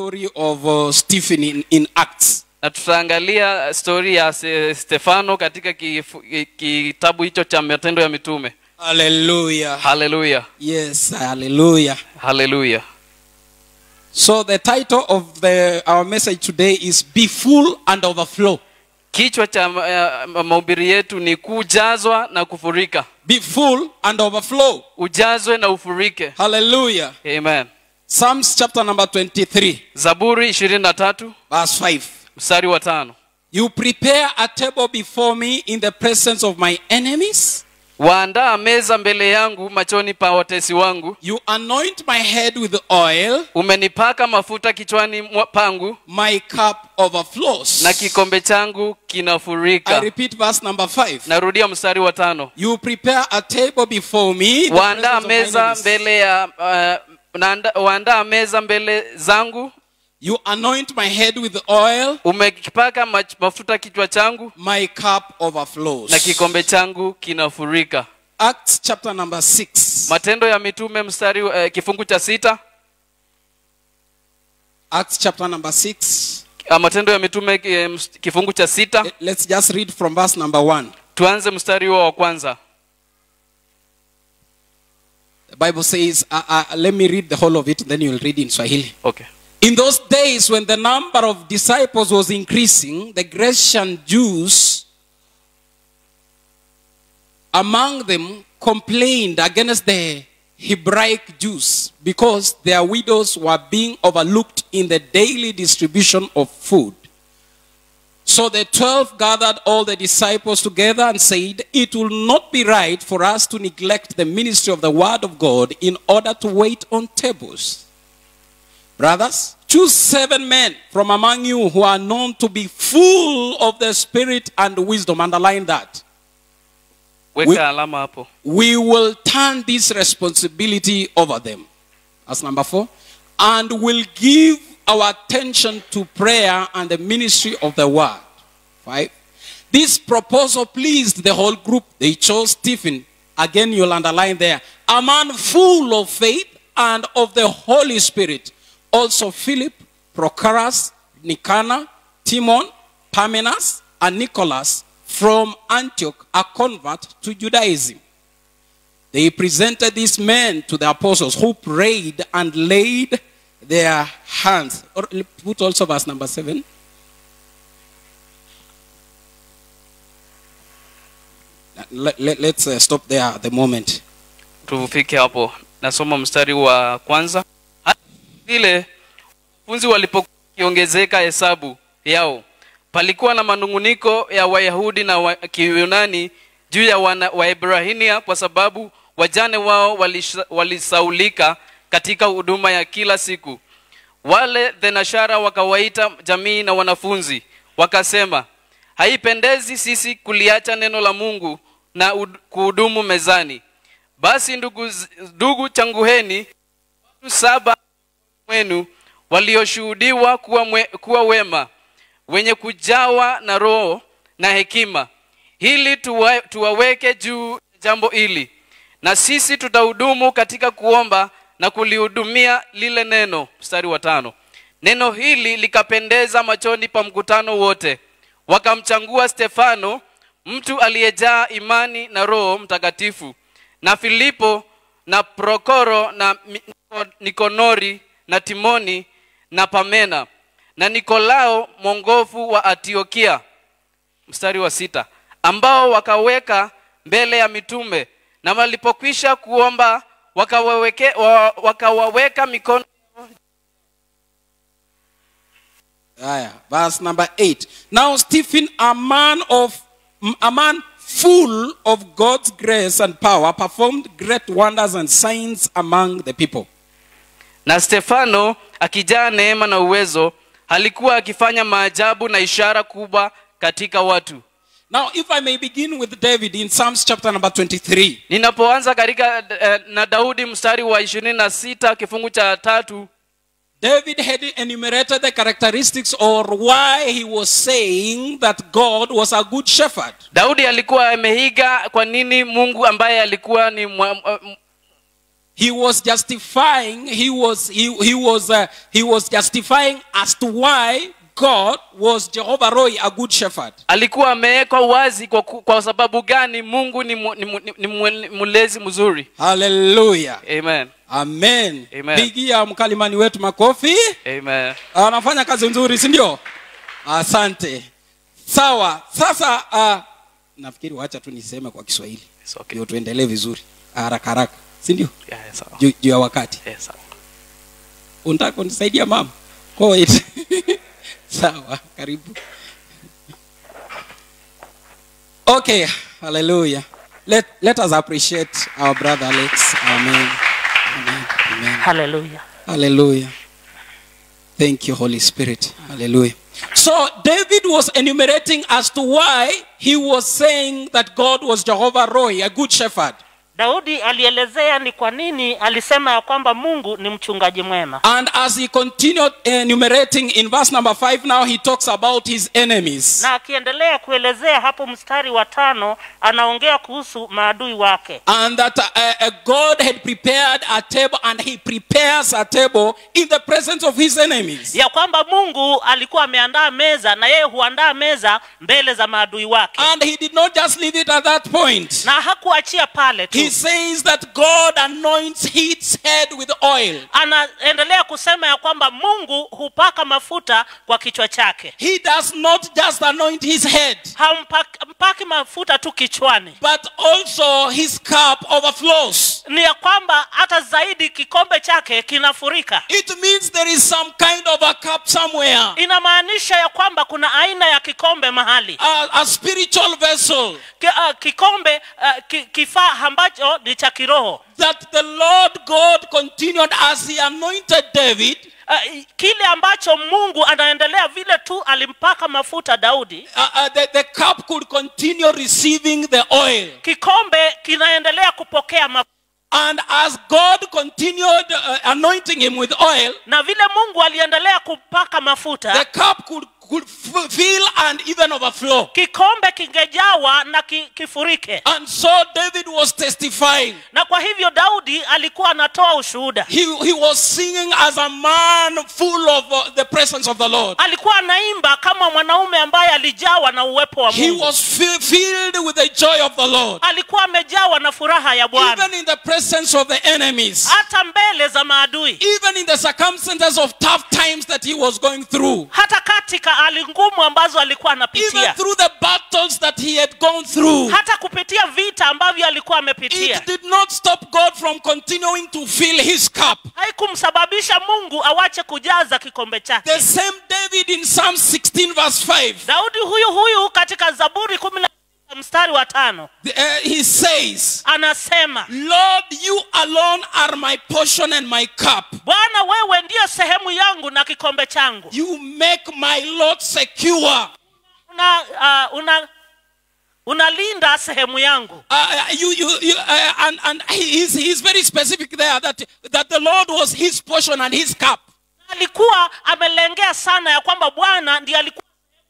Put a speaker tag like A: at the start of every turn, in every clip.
A: story of uh, Stephen in, in Acts.
B: na tutaangalia stori ya Se- stefano katika kifu- ki- kitabu hicho cha matendo ya mitume
A: Hallelujah.
B: haleluya
A: Yes, hallelujah.
B: haleluya
A: So the title of the our message today is Be Full and Overflow.
B: kichwa cha ma- ya- ma- mahubiri yetu ni kujazwa na kufurika
A: Be full and overflow.
B: ujazwe na ufurike
A: Hallelujah.
B: amen
A: Psalms chapter number 23,
B: zaburi ishirini na tatu
A: verse 5.
B: mstari wa tano
A: You prepare a table before me in the presence of my enemies.
B: waandaa meza mbele yangu machoni pa watesi wangu
A: You anoint my head with oil.
B: umenipaka mafuta kichwani mwa- pangu
A: My cup overflows.
B: na kikombe changu
A: I
B: kinafurika
A: repeat verse number 5.
B: narudia mstari wa tano
A: You prepare a table before me. in the
B: waandaa
A: presence of my
B: meza
A: enemies.
B: mbele ya uh, naanda- waandaa meza mbele zangu
A: You anoint my head with oil.
B: umekipaka mach- mafuta kichwa changu
A: My cup overflows.
B: na kikombe changu kinafurika
A: Acts chapter number 6.
B: matendo ya mitume mstari uh, kifungu cha sita
A: Acts chapter number 6.
B: uh, matendo ya mitume eh, ms- kifungu cha sita
A: Let- Let's just read from verse number 1.
B: tuanze mstari huo wa kwanza
A: The Bible says, uh, uh, let me read the whole of it, then you'll read in Swahili.
B: okay.
A: In those days, when the number of disciples was increasing, the Grecian Jews among them complained against the Hebraic Jews because their widows were being overlooked in the daily distribution of food. So the twelve gathered all the disciples together and said, It will not be right for us to neglect the ministry of the word of God in order to wait on tables. Brothers, choose seven men from among you who are known to be full of the Spirit and wisdom. Underline that.
B: weka
A: We-
B: alama hapo
A: We will turn this responsibility over them. That's number four. And will give our attention to prayer and the ministry of the word. Five. This proposal pleased the whole group. They chose Stephen. Again, you'll underline there. A man full of faith and of the Holy Spirit. Also Philip, Prochorus, Nicanor, Timon, Parmenas, and Nicholas from Antioch, a convert to Judaism. They presented these men to the apostles who prayed and laid their hands. Or put also verse number seven. Let, let, let's uh, stop there at the moment.
B: tufike hapo nasoma mstari wa kwanza hata vile wanafunzi walipokiongezeka hesabu yao palikuwa na manunguniko ya wayahudi na wa, kiyunani juu ya wana, waebrania kwa sababu wajane wao walisha- walisaulika katika huduma ya kila siku wale thenashara wakawaita jamii na wanafunzi wakasema haipendezi sisi kuliacha neno la mungu na ud- kuhudumu mezani basi ndugu, z- ndugu changuheni watu saba wenu walioshuhudiwa kuwa, mwe, kuwa wema wenye kujawa na roho na hekima ili tuwa, tuwaweke juu ya jambo hili na sisi tutahudumu katika kuomba na kulihudumia lile neno mstari wa tano neno hili likapendeza machoni pa mkutano wote wakamchangua stefano mtu aliyejaa imani na roho mtakatifu na filipo na prokoro na Mi- nikonori na timoni na pamena na nikolao mwongofu wa antiokia mstari wa sita ambao wakaweka mbele ya mitume na walipokwisha kuomba wakawaweke, wa, wakawaweka mikono
A: Aya, verse number eight. Now Stephen, a man of a man full of God's grace and power, performed great wonders and signs among the people.
B: na stefano akijaa neema na uwezo alikuwa akifanya maajabu na ishara kubwa katika watu
A: Now, if I may begin with David in Psalms chapter number 23.
B: ninapoanza katika eh, na daudi mstari wa ishirini na sita kifungu cha tatu
A: David had enumerated the characteristics or why he was saying that God was a good shepherd.
B: daudi alikuwa ameiga kwa nini mungu ambaye alikuwa ni mwa,
A: he was justifying he was he, he was uh, he was justifying as to why god was jehovah roy a good shepherd
B: alikuwa amewekwa wazi kwa, ku- kwa sababu gani mungu ni, mu, ni, mu, ni, ni mu- mlezi mzuri
A: haleluya
B: amen
A: amen
B: Amen.
A: pigia mkalimani wetu makofi
B: amen
A: anafanya kazi nzuri si ndio asante sawa sasa uh, nafikiri wacha tu niseme kwa kiswahili
B: It's okay.
A: ndio tuendelee vizuri haraka haraka si ndio
B: Yeah, yeah, sawa.
A: juu juu ya wakati
B: Yeah, sawa.
A: unataka kunisaidia mama Go ahead. sawa karibu okay hallelujah let, let us appreciate our brother alex amen amen amen
C: haleluya
A: Hallelujah. Thank you, Holy Spirit. Hallelujah. So David was enumerating as to why he was saying that God was Jehovah Roy, a good shepherd.
C: daudi alielezea ni kwa nini alisema ya kwamba mungu ni mchungaji mwema
A: And as he continued enumerating in verse number five, now he talks about his enemies.
C: na akiendelea kuelezea hapo mstari wa tano anaongea kuhusu maadui wake
A: And that uh, uh, God had prepared a table, and he prepares a table in the presence of his enemies.
C: ya kwamba mungu alikuwa ameandaa meza na yeye huandaa meza mbele za maadui wake
A: And he did not just leave it at that point.
C: na hakuachia pale tu
A: He says that God anoints his head with oil.
C: anaendelea kusema ya kwamba mungu hupaka mafuta kwa kichwa chake
A: He does not just anoint his head,
C: hampaki mafuta tu kichwani
A: but also his cup overflows.
C: ni ya kwamba hata zaidi kikombe chake kinafurika
A: It means there is some kind of a cup somewhere,
C: inamaanisha ya kwamba kuna aina ya kikombe mahali
A: a, a spiritual vessel
C: Ki, uh, kikombe uh, ki, kifaa ambacho ni cha kiroho
A: that the Lord God continued as he anointed David.
C: uh, kile ambacho mungu anaendelea vile tu alimpaka mafuta daudi
A: Uh, uh, the, the cup could continue receiving the oil.
C: kikombe kinaendelea kupokea mafuta
A: And as God continued uh, anointing him with oil,
C: na vile mungu aliendelea kupaka
A: the
C: mafuta
A: cup could, could f- fill and even overflow.
C: kikombe kingejawa na ki, kifurike
A: And so David was testifying.
C: na kwa hivyo daudi alikuwa anatoa ushuhuda
A: He, he was singing as a man full of uh, the presence of the Lord.
C: alikuwa anaimba kama mwanaume ambaye alijawa na uwepo wa
A: He
C: mungu
A: was fi- filled with the joy of the Lord.
C: alikuwa amejawa na furaha ya bwana
A: Even in the presence of the enemies.
C: hata mbele za maadui
A: Even in the circumstances of tough times that he was going through.
C: hata katika hali ngumu ambazo alikuwa
A: Even
C: anapitia
A: through the battles that he had gone through.
C: hata kupitia vita ambavyo alikuwa amepitia
A: It did not stop God from continuing to fill his cup.
C: haikumsababisha mungu awache kujaza kikombe chake
A: The same David in Psalm 16 verse 5.
C: daudi huyu huyu katika zaburi kumi na sita mstari wa tano
A: uh, he says,
C: anasema
A: Lord, you alone are my portion and my cup.
C: bwana wewe ndiyo sehemu yangu na kikombe changu
A: You make my lot secure.
C: una, uh, una unalinda sehemu yangu
A: Uh, you, you, you, uh, and, and he's, he's very specific there that, that the Lord was his portion and his cup.
C: alikuwa amelengea sana ya kwamba bwana ndiye alikuwa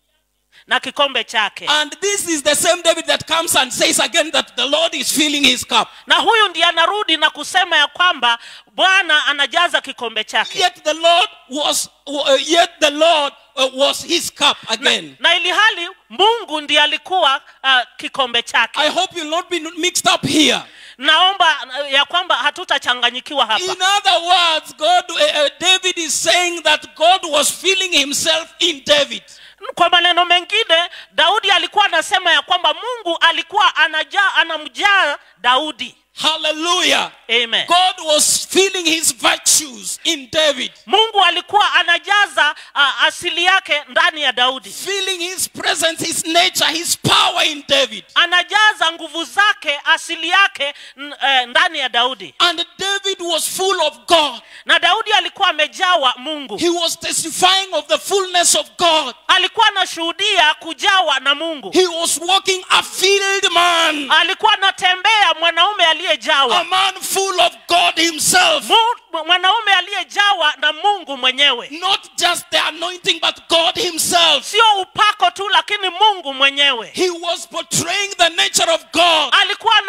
C: na kikombe chake
A: And this is the same David that comes and says again that the Lord is filling his cup.
C: na huyu ndiye anarudi na kusema ya kwamba bwana anajaza kikombe chake
A: Yet the Lord was, uh, yet the Lord uh, was his cup again.
C: na ili hali mungu ndiye alikuwa uh, kikombe chake
A: I hope you'll not be mixed up here.
C: naomba uh, ya kwamba hatutachanganyikiwa hapa
A: In other words, God, uh, uh, David is saying that God was filling himself in David.
C: kwa maneno mengine daudi alikuwa anasema ya kwamba mungu alikuwa anajaa anamjaa daudi
A: Hallelujah.
C: amen
A: God was filling his virtues in David,
C: mungu alikuwa anajaza uh, asili yake ndani ya daudi
A: filling his presence, his nature, his power in David.
C: anajaza nguvu zake asili yake n- eh, ndani ya daudi
A: And David was full of God.
C: na daudi alikuwa amejawa mungu
A: He was testifying of the fullness of God.
C: alikuwa anashuhudia kujawa na mungu
A: He was walking a filled man,
C: alikuwa anatembea mwanaume
A: a
C: aliyejawa
A: man full of God himself.
C: Mu- mwanaume aliyejawa na mungu mwenyewe
A: Not just the anointing, but God himself.
C: sio upako tu lakini mungu mwenyewe
A: He was portraying the nature of God.
C: alikuwa anaonyesha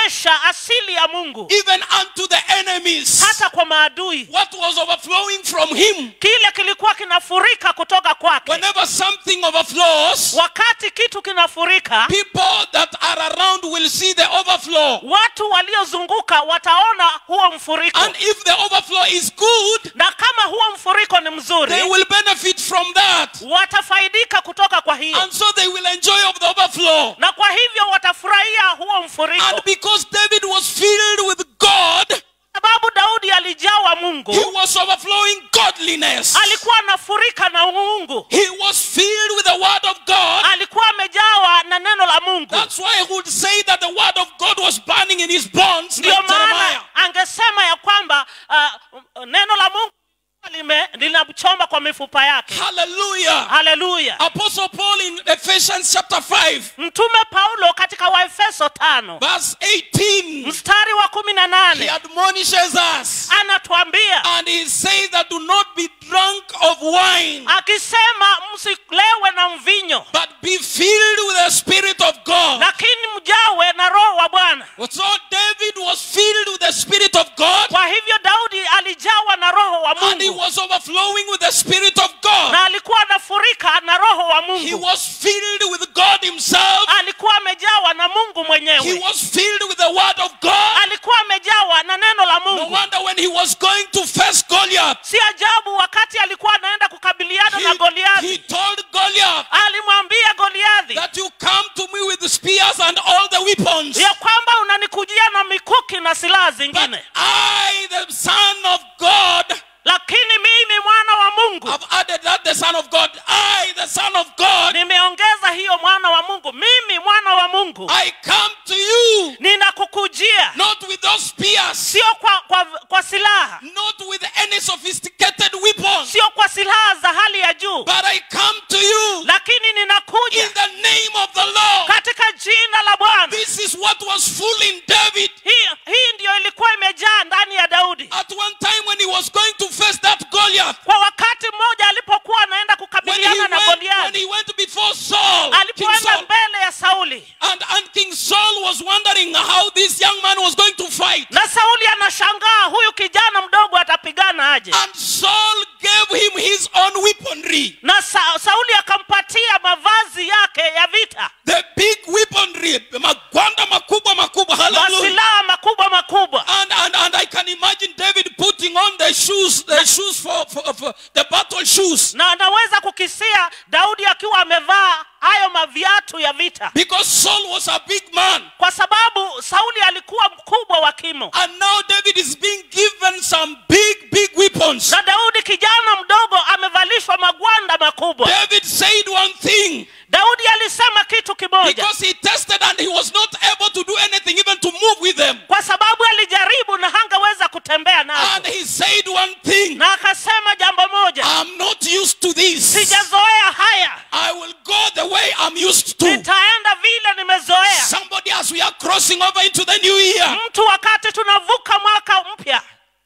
C: kuonyesha asili ya mungu
A: even unto the enemies.
C: hata kwa maadui
A: What was overflowing from him?
C: kile kilikuwa kinafurika kutoka kwake
A: Whenever something overflows,
C: wakati kitu kinafurika
A: people that are around will see the overflow.
C: watu waliozunguka wataona huo mfuriko
A: And if the overflow is good,
C: na kama huo mfuriko ni mzuri
A: they will benefit from that.
C: watafaidika kutoka kwa hiyo
A: And so they will enjoy of the overflow.
C: na kwa hivyo watafurahia huo mfuriko
A: And because David was filled with God,
C: sababu daudi alijawa mungu
A: he was overflowing godliness.
C: alikuwa anafurika na mungu
A: He was filled with the word of God.
C: alikuwa amejawa na neno la mungu
A: That's why I would say that the word of God was burning in his bones,
C: ndio
A: like Jeremiah.
C: maana angesema ya kwamba uh, neno la mungu lime- linamchoma kwa mifupa yake
A: Hallelujah.
C: haleluya
A: Apostle Paul in Ephesians chapter 5,
C: mtume paulo katika waefeso tano
A: verse 18,
C: mstari wa kumi na
A: he
C: nane
A: admonishes us
C: anatuambia
A: and he says that do not be drunk of wine,
C: akisema msilewe na mvinyo
A: but be filled with the Spirit of God.
C: lakini mjawe na roho wa bwana
A: So David was filled with the Spirit of God
C: kwa hivyo daudi alijawa na roho wa
A: and he
C: mungu
A: was overflowing with the Spirit of God.
C: na alikuwa anafurika na roho wa
A: He
C: mungu
A: was filled with God Himself.
C: alikuwa amejawa na mungu
A: He
C: mwenyewe
A: was filled with the Word of God.
C: alikuwa amejawa na neno la
A: No
C: mungu
A: wonder when he was going to face Goliath,
C: si ajabu wakati alikuwa anaenda kukabiliana na
A: he,
C: goliathi
A: he told Goliath
C: alimwambia goliathi
A: that you come to me with the spears and all the weapons.
C: ya kwamba unanikujia na mikuki na silaha
A: But
C: zingine
A: I, the Son of God,
C: lakini mimi mwana wa mungu
A: have added that the Son of God, I, the Son of God,
C: nimeongeza hiyo mwana wa mungu mimi mwana wa mungu
A: I come to you
C: ninakukujia
A: not with those spears,
C: sio kwa, kwa, kwa silaha
A: not with any sophisticated weapons,
C: sio kwa silaha za hali ya juu
A: but I come to you
C: lakini ninakuja
A: in the name of the Lord.
C: katika jina la bwana
A: This is what was fooling David
C: hii hii ndiyo ilikuwa imejaa ndani ya daudi
A: at one time when he was going to face that Goliath.
C: kwa wakati mmoja alipokuwa anaenda
A: When he
C: kukabiliana na
A: went, when
C: goliathi
A: he went before Saul, King
C: alipoenda
A: Saul,
C: mbele ya sauli
A: and, and King Saul was wondering how this young man was going to fight.
C: na sauli anashangaa huyu kijana mdogo atapigana aje
A: And Saul gave him his own weaponry,
C: na sa, sauli akampatia mavazi yake ya vita
A: the big weaponry, magwanda makubwa makubwa, hallelujah.
C: masilaha makubwa makubwa
A: And, and, and I can imagine David putting on the shoes, the shoes for, for, for the battle shoes.
C: na anaweza kukisia daudi akiwa amevaa hayo maviatu ya vita
A: Because Saul was a big man.
C: kwa sababu sauli alikuwa mkubwa wa kimo
A: And now David is being given some big, big weapons.
C: na daudi kijana mdogo amevalishwa magwanda makubwa
A: David said one thing
C: daudi alisema kitu kimoja
A: because he tested and he was not able to do anything, even to move with them.
C: kwa sababu alijaribu na hangeweza kutembea nazo
A: And he said one thing
C: na akasema jambo moja
A: I'm not used to this.
C: sijazoea haya
A: I will go the way I'm used to.
C: nitaenda vile nimezoea
A: Somebody, as we are crossing over into the new year,
C: mtu wakati tunavuka mwaka mpya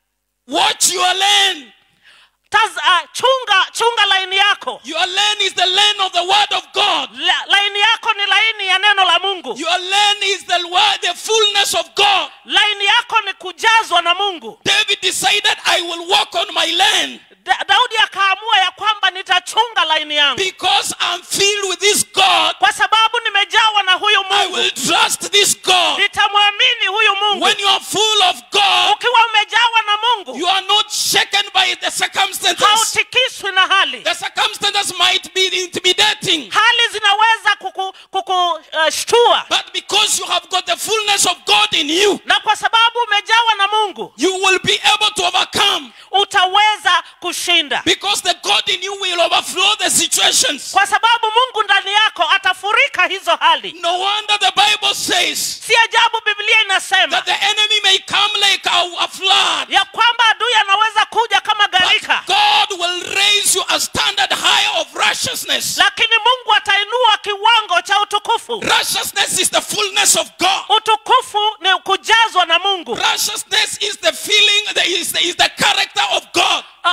A: watch your lane.
C: Taz, uh, chunga chunga laini yako
A: Your lane is the lane of the word of God.
C: La, laini yako ni laini ya neno la mungu
A: Your lane is the word, the fullness of God.
C: laini yako ni kujazwa na mungu
A: David decided, I will walk on my lane
C: da, daudi akaamua ya kwamba nitachunga laini yangu
A: because I'm filled with this God.
C: kwa sababu nimejawa na huyu
A: I
C: mungu
A: will trust this God.
C: nitamwamini huyu mungu
A: When you are full of God,
C: ukiwa umejawa na mungu
A: you are not shaken by the circumstances.
C: hautikiswi na hali
A: The circumstances might be intimidating,
C: hali zinaweza kukushtua kuku, uh, shtua.
A: but because you have got the fullness of God in you,
C: na kwa sababu umejawa na mungu
A: you will be able to overcome
C: utaweza kushinda
A: because the God in you will overflow the situations.
C: kwa sababu mungu ndani yako atafurika hizo hali
A: No wonder the Bible says
C: si ajabu biblia inasema
A: that the enemy may come like a, a flood,
C: ya kwamba adui anaweza kuja kama
A: but
C: gharika
A: God will raise you a standard high of righteousness.
C: lakini mungu atainua kiwango cha utukufu
A: Righteousness is the fullness of God.
C: utukufu ni kujazwa na mungu
A: Righteousness is the feeling, the, is, the, is the character of God.
C: uh,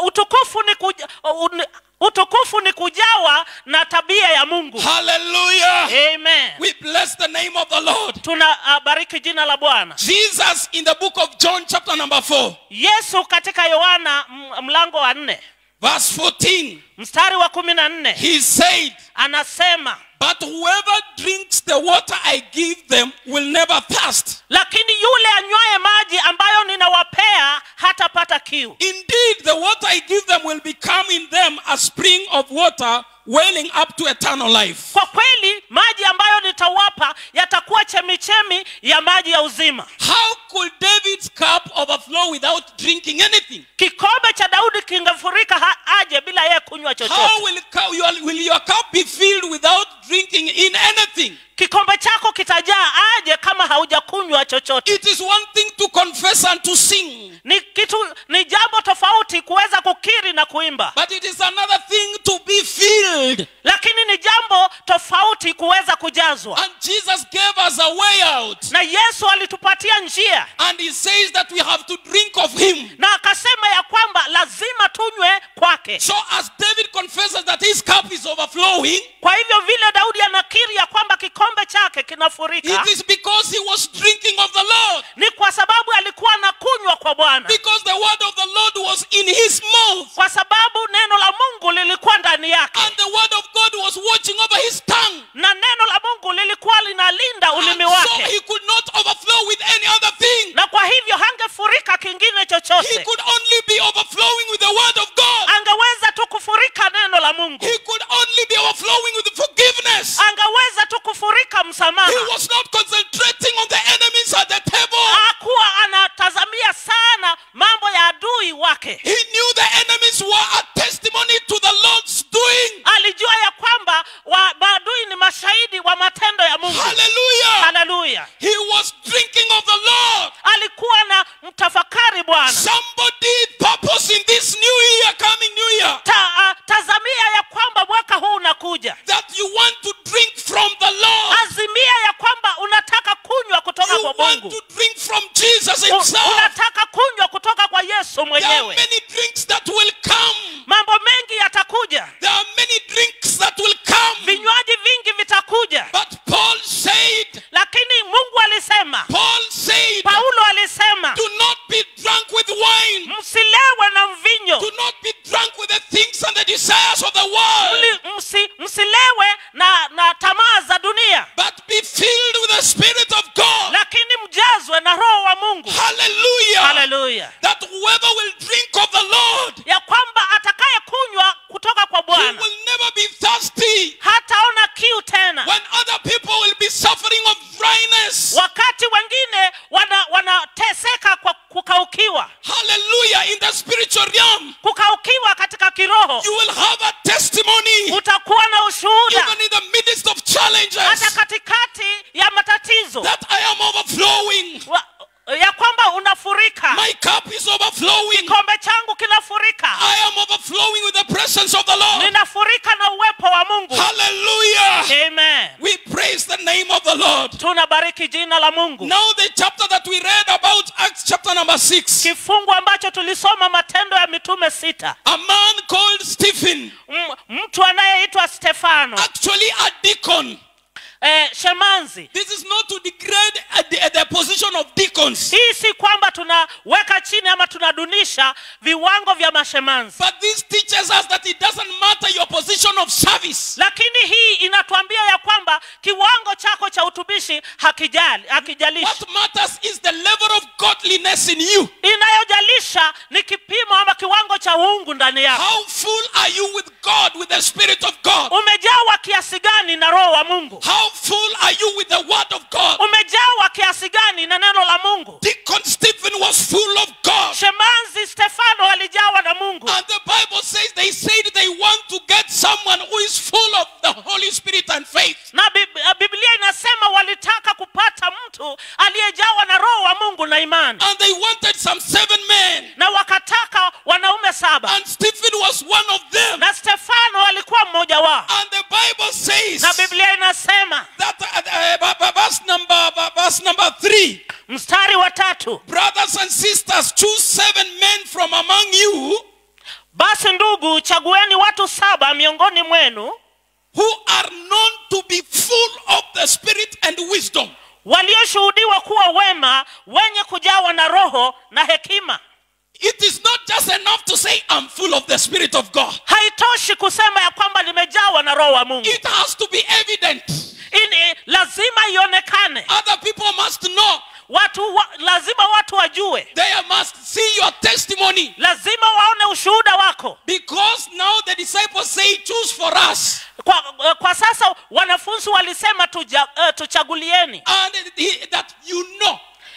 C: utukufu ni kuja, un, utukufu ni kujawa na tabia ya mungu
A: Hallelujah.
C: amen
A: We bless the name of the Lord.
C: tuna uh, bariki jina la bwana
A: Jesus in the book of John, chapter number 4,
C: yesu katika yohana m- mlango wa nne
A: verse 14,
C: mstari wa kumi na nne
A: he said,
C: anasema
A: But whoever drinks the water I give them will never thirst.
C: lakini yule anywaye maji ambayo ninawapea hatapata kiu
A: Indeed, the water I give them will become in them a spring of water welling up to eternal life.
C: kwa kweli maji ambayo nitawapa yatakuwa chemichemi ya maji ya uzima
A: How could David's cup overflow without drinking anything?
C: kikombe cha daudi kingefurika ha- aje bila yeye kunywa
A: How
C: chochote
A: will, cu- your, will your cup be filled without drinking in anything?
C: kikombe chako kitajaa aje kama haujakunywa chochote
A: It is one thing to confess and to sing,
C: ni kitu ni jambo tofauti kuweza kukiri na kuimba
A: but it is another thing to be filled.
C: lakini ni jambo tofauti kuweza kujazwa
A: And Jesus gave us a way out.
C: na yesu alitupatia njia
A: And he says that we have to drink of him.
C: na akasema ya kwamba lazima tunywe kwake
A: So as David confesses that his cup is overflowing,
C: kwa hivyo vile daudi anakiri ya kwamba kikombe chake kinafurika
A: it is because he was drinking of the Lord.
C: ni kwa sababu alikuwa anakunywa kwa bwana
A: Because the word of the Lord was in his mouth.
C: kwa sababu neno la mungu lilikuwa ndani yake
A: And the word of God was watching over his tongue.
C: na neno la mungu lilikuwa linalinda ulimi
A: And so
C: wake
A: he could not overflow with any other thing.
C: na kwa hivyo hangefurika kingine
A: He
C: chochote
A: could only be overflowing with the word of God.
C: angeweza tu kufurika neno la mungu
A: He could only be overflowing with forgiveness.
C: angeweza tu kufurika msamaha
A: He was not concentrating on the enemies at the table.
C: hakuwa anatazamia sana mambo ya adui wake
A: He knew the enemies were a testimony to the Lord's doing.
C: alijua ya kwamba wa, maadui ni mashahidi wa matendo ya mungu
A: Hallelujah.
C: haleluya
A: He was drinking of the Lord.
C: alikuwa na mtafakari bwana
A: Somebody purpose in this new year, coming new year,
C: Ta, uh, tazamia ya kwamba mwaka huu unakuja
A: that you want to drink from the Lord.
C: azimia ya kwamba unataka kunywa kutoka
A: You
C: kwa
A: want
C: mungu
A: to drink from Jesus
C: U-
A: himself.
C: unataka kunywa kutoka kwa yesu
A: There are
C: mwenyewe
A: many drinks that will come.
C: mambo mengi yatakuja
A: There are many drinks that will come.
C: vinywaji vingi vitakuja
A: But Paul said,
C: lakini mungu alisema
A: Paul said,
C: paulo alisema
A: do not be drunk with wine.
C: msilewe na mvinyo
A: Do not be drunk with the things and the desires of the world.
C: Mli- msi, msilewe na, na tamaa za dunia
A: But be filled with the Spirit of God.
C: lakini mjazwe na roho wa mungu
A: Hallelujah.
C: haleluya
A: That whoever will drink of the Lord,
C: ya kwamba atakaye kunywa kutoka kwa
A: he
C: bwana
A: will never be thirsty.
C: hataona kiu tena
A: When other people will be suffering of dryness.
C: wakati wengine wana- wanateseka kwa kukaukiwa
A: Hallelujah. In the spiritual realm,
C: kukaukiwa katika kiroho
A: you will have a testimony.
C: utakuwa na ushuhuda
A: Even in the midst of
C: hata
A: challenges,
C: katikati ya matatizo
A: that I am overflowing.
C: wa, ya kwamba unafurika
A: My cup is overflowing.
C: kikombe changu kinafurika
A: I am overflowing with the presence of the Lord.
C: ninafurika na uwepo wa mungu
A: Hallelujah.
C: amen
A: We praise the name of the Lord.
C: tunabariki jina la mungu
A: Now, the chapter that we read about, Acts chapter number 6,
C: kifungu ambacho tulisoma matendo ya mitume sita
A: a man called Stephen,
C: M- mtu anayeitwa stefano
A: actually a deacon.
C: eh, shemanzi
A: This is not to degrade uh, the, the position of deacons,
C: hii si kwamba tunaweka chini ama tunadunisha viwango vya mashemanzi
A: but this teaches us that it doesn't matter your position of service.
C: lakini hii inatuambia ya kwamba kiwango chako cha utumishi hakijali hakijalishi
A: What matters is the level of godliness in you.
C: inayojalisha ni kipimo ama kiwango cha uungu ndani yako
A: How full are you with God, with the Spirit of God?
C: umejawa kiasi gani na roho wa mungu
A: How full are you with the Word of God?
C: umejawa kiasi gani na neno la mungu
A: Deacon Stephen was full of God.
C: shemanzi stefano alijawa na mungu
A: And the Bible says they said they want to get someone who is full of the Holy Spirit and faith.
C: na Bib- eh, biblia inasema walitaka kupata mtu aliyejawa na roho wa mungu na imani
A: And they wanted some seven men.
C: na wakataka wanaume saba
A: And Stephen was one of them.
C: na stefano alikuwa mmoja wao
A: And the Bible says
C: na biblia inasema
A: that uh, uh, uh, verse number uh, verse number three,
C: mstari wa tatu
A: brothers and sisters, choose seven men from among you
C: basi ndugu chagueni watu saba miongoni mwenu
A: who are known to be full of the Spirit and wisdom.
C: walioshuhudiwa kuwa wema wenye kujawa na roho na hekima
A: It is not just enough to say, I'm full of the Spirit of God.
C: haitoshi kusema ya kwamba limejawa na roho wa mungu
A: It has to be evident.
C: Ini, lazima ionekane
A: Other people must know.
C: watu wa, lazima watu wajue
A: They must see your testimony.
C: lazima waone ushuhuda wako
A: Because now the disciples say, choose for us.
C: kwa, kwa sasa wanafunzi walisema tuja, uh, tuchagulieni
A: And he- that you know.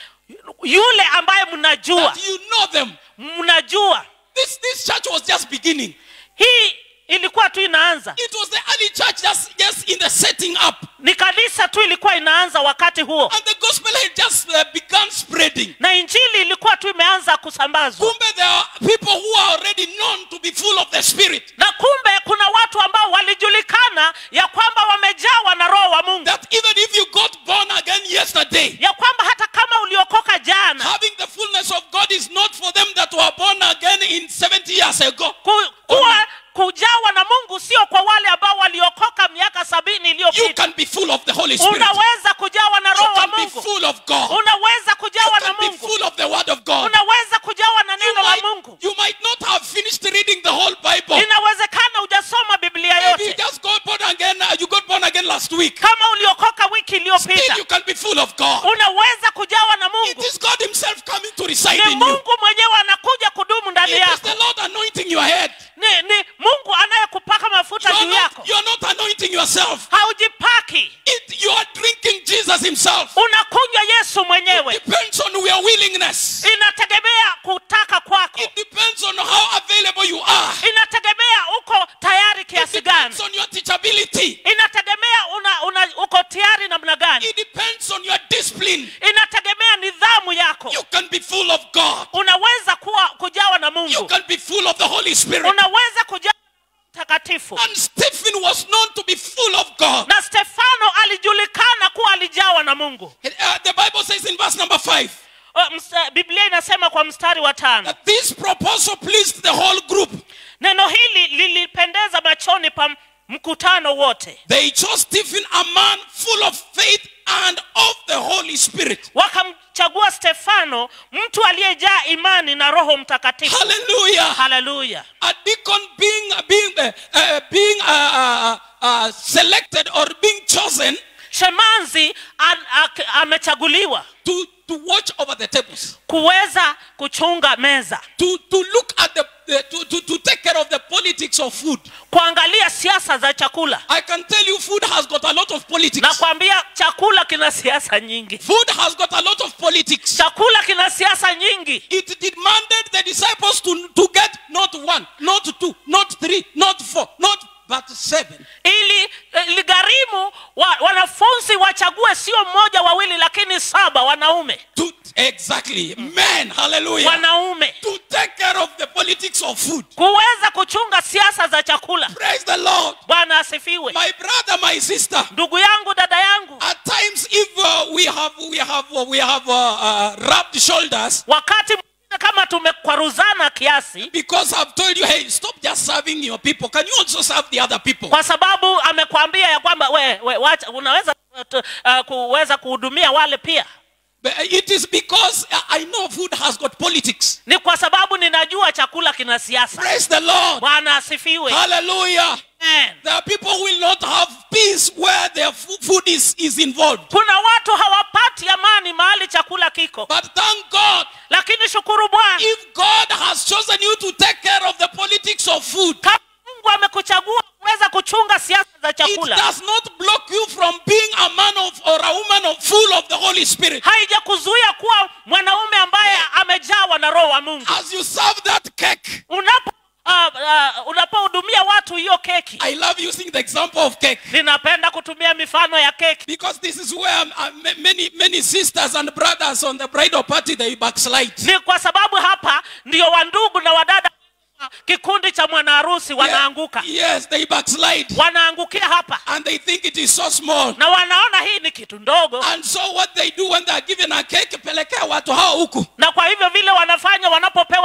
C: yule ambaye mnajua
A: That you know them.
C: mnajua
A: This, this church was just beginning.
C: hii ilikuwa tu inaanza
A: It was the early church just, just in the setting up.
C: ni kanisa tu ilikuwa inaanza wakati huo
A: And the gospel had just uh, begun spreading.
C: na injili ilikuwa tu imeanza kusambazwa
A: Kumbe there are people who are already known to be full of the Spirit.
C: na kumbe kuna watu ambao walijulikana ya kwamba wamejawa na roho wa mungu
A: That even if you got born again yesterday,
C: ya kwamba hata kama uliokoka jana
A: having the fullness of God is not for them that were born again in 70 years ago.
C: ku, kuwa kujawa na mungu sio kwa wale ambao waliokoka miaka sabini
A: You
C: iliyopita
A: can be full of the Holy Spirit.
C: unaweza kujawa na
A: You
C: roho wa
A: can be
C: mungu
A: full of God.
C: unaweza
A: You
C: kujawa na
A: can be
C: mungu
A: full of the Word of God.
C: unaweza kujawa na
A: You
C: neno la
A: might,
C: mungu
A: you might not have finished reading the whole Bible.
C: inawezekana hujasoma biblia
A: Maybe you
C: yote
A: just got born again. uh, You got born again last week.
C: kama uliokoka wiki
A: Still,
C: iliyopita
A: you can be full of God.
C: unaweza kujawa na
A: It
C: mungu
A: is God Himself coming to reside
C: ni
A: in you.
C: mungu mwenyewe anakuja kudumu ndani
A: It is
C: yako
A: the Lord anointing your head.
C: ni, ni mungu anayekupaka mafuta
A: You are
C: juu
A: not,
C: yako
A: you are not anointing yourself.
C: haujipaki
A: It, you are drinking Jesus Himself.
C: unakunywa yesu mwenyewe
A: Depends on your willingness.
C: inategemea kutaka kwako
A: It depends on how available you are.
C: inategemea uko tayari
A: It
C: kiasi gani
A: depends on your teachability.
C: inategemea una, una, uko tayari namna gani
A: It depends on your discipline.
C: inategemea nidhamu yako
A: You can be full of God.
C: unaweza kuwa kujawa na
A: You
C: mungu
A: can be full of the Holy Spirit.
C: unaweza kujawa na mtakatifu
A: And Stephen was known to be full of God.
C: na stefano alijulikana kuwa alijawa na mungu
A: Uh, the Bible says in verse number five
C: Uh, msta- biblia inasema kwa mstari wa tano
A: that this proposal pleased the whole group.
C: neno hili lilipendeza machoni pa mkutano wote
A: They chose Stephen, a man full of faith and of the Holy Spirit.
C: wakamchagua stefano mtu aliyejaa imani na roho mtakatifu
A: Hallelujah.
C: haleluya
A: A deacon being being uh, uh, being uh, uh, uh, selected or being chosen
C: shemanzi an, ak, amechaguliwa
A: to, to watch over the tables,
C: kuweza kuchunga meza
A: to, to look at the, the to, to, to take care of the politics of food.
C: kuangalia siasa za chakula
A: I can tell you, food has got a lot of politics.
C: na kuambia chakula kina siasa nyingi
A: Food has got a lot of politics.
C: chakula kina siasa nyingi
A: It demanded the disciples to, to get not one, not two, not three, not four, not but seven.
C: ili iligharimu wa, wanafunzi wachague sio mmoja wawili lakini saba wanaume
A: To, exactly. Men, hallelujah.
C: wanaume
A: To take care of the politics of food.
C: kuweza kuchunga siasa za chakula
A: Praise the Lord.
C: bwana asifiwe
A: My brother, my sister.
C: ndugu yangu dada yangu
A: At times, if uh, we have we have uh, we have uh, uh, rubbed shoulders,
C: wakati mwingine kama tumekwaruzana kiasi
A: because I've told you, hey, stop just serving your people. Can you also serve the other people?
C: kwa sababu amekwambia ya kwamba we, we, wacha, unaweza uh, kuweza kuhudumia wale pia
A: But It is because uh, I know food has got politics.
C: ni kwa sababu ninajua chakula kina siasa
A: Praise the Lord.
C: bwana asifiwe
A: Hallelujah.
C: Amen.
A: There are people who will not have peace where their fu- food is, is involved.
C: kuna watu hawapati amani mahali chakula kiko
A: But thank God,
C: lakini shukuru bwana
A: if God has chosen you to take care of the politics of food,
C: kama mungu amekuchagua kuweza kuchunga siasa za
A: it
C: chakula
A: does not block you from being a man of or a woman of full of the Holy Spirit.
C: haijakuzuia kuwa mwanaume ambaye amejawa na roho wa mungu
A: As you serve that cake,
C: unapo uh, uh, unapohudumia watu hiyo keki
A: I love using the example of cake
C: ninapenda kutumia mifano ya keki
A: because this is where um, uh, ma- many many sisters and brothers on the bridal party they backslide.
C: ni kwa sababu hapa ndio wandugu na wadada kikundi cha mwanaharusi wanaanguka
A: Yes, they backslide
C: wanaangukia hapa
A: and they think it is so small.
C: na wanaona hii ni kitu ndogo
A: And so what they do when they are given a cake, pelekea watu hao huku.
C: na kwa hivyo vile wanafanya wanapopewa keki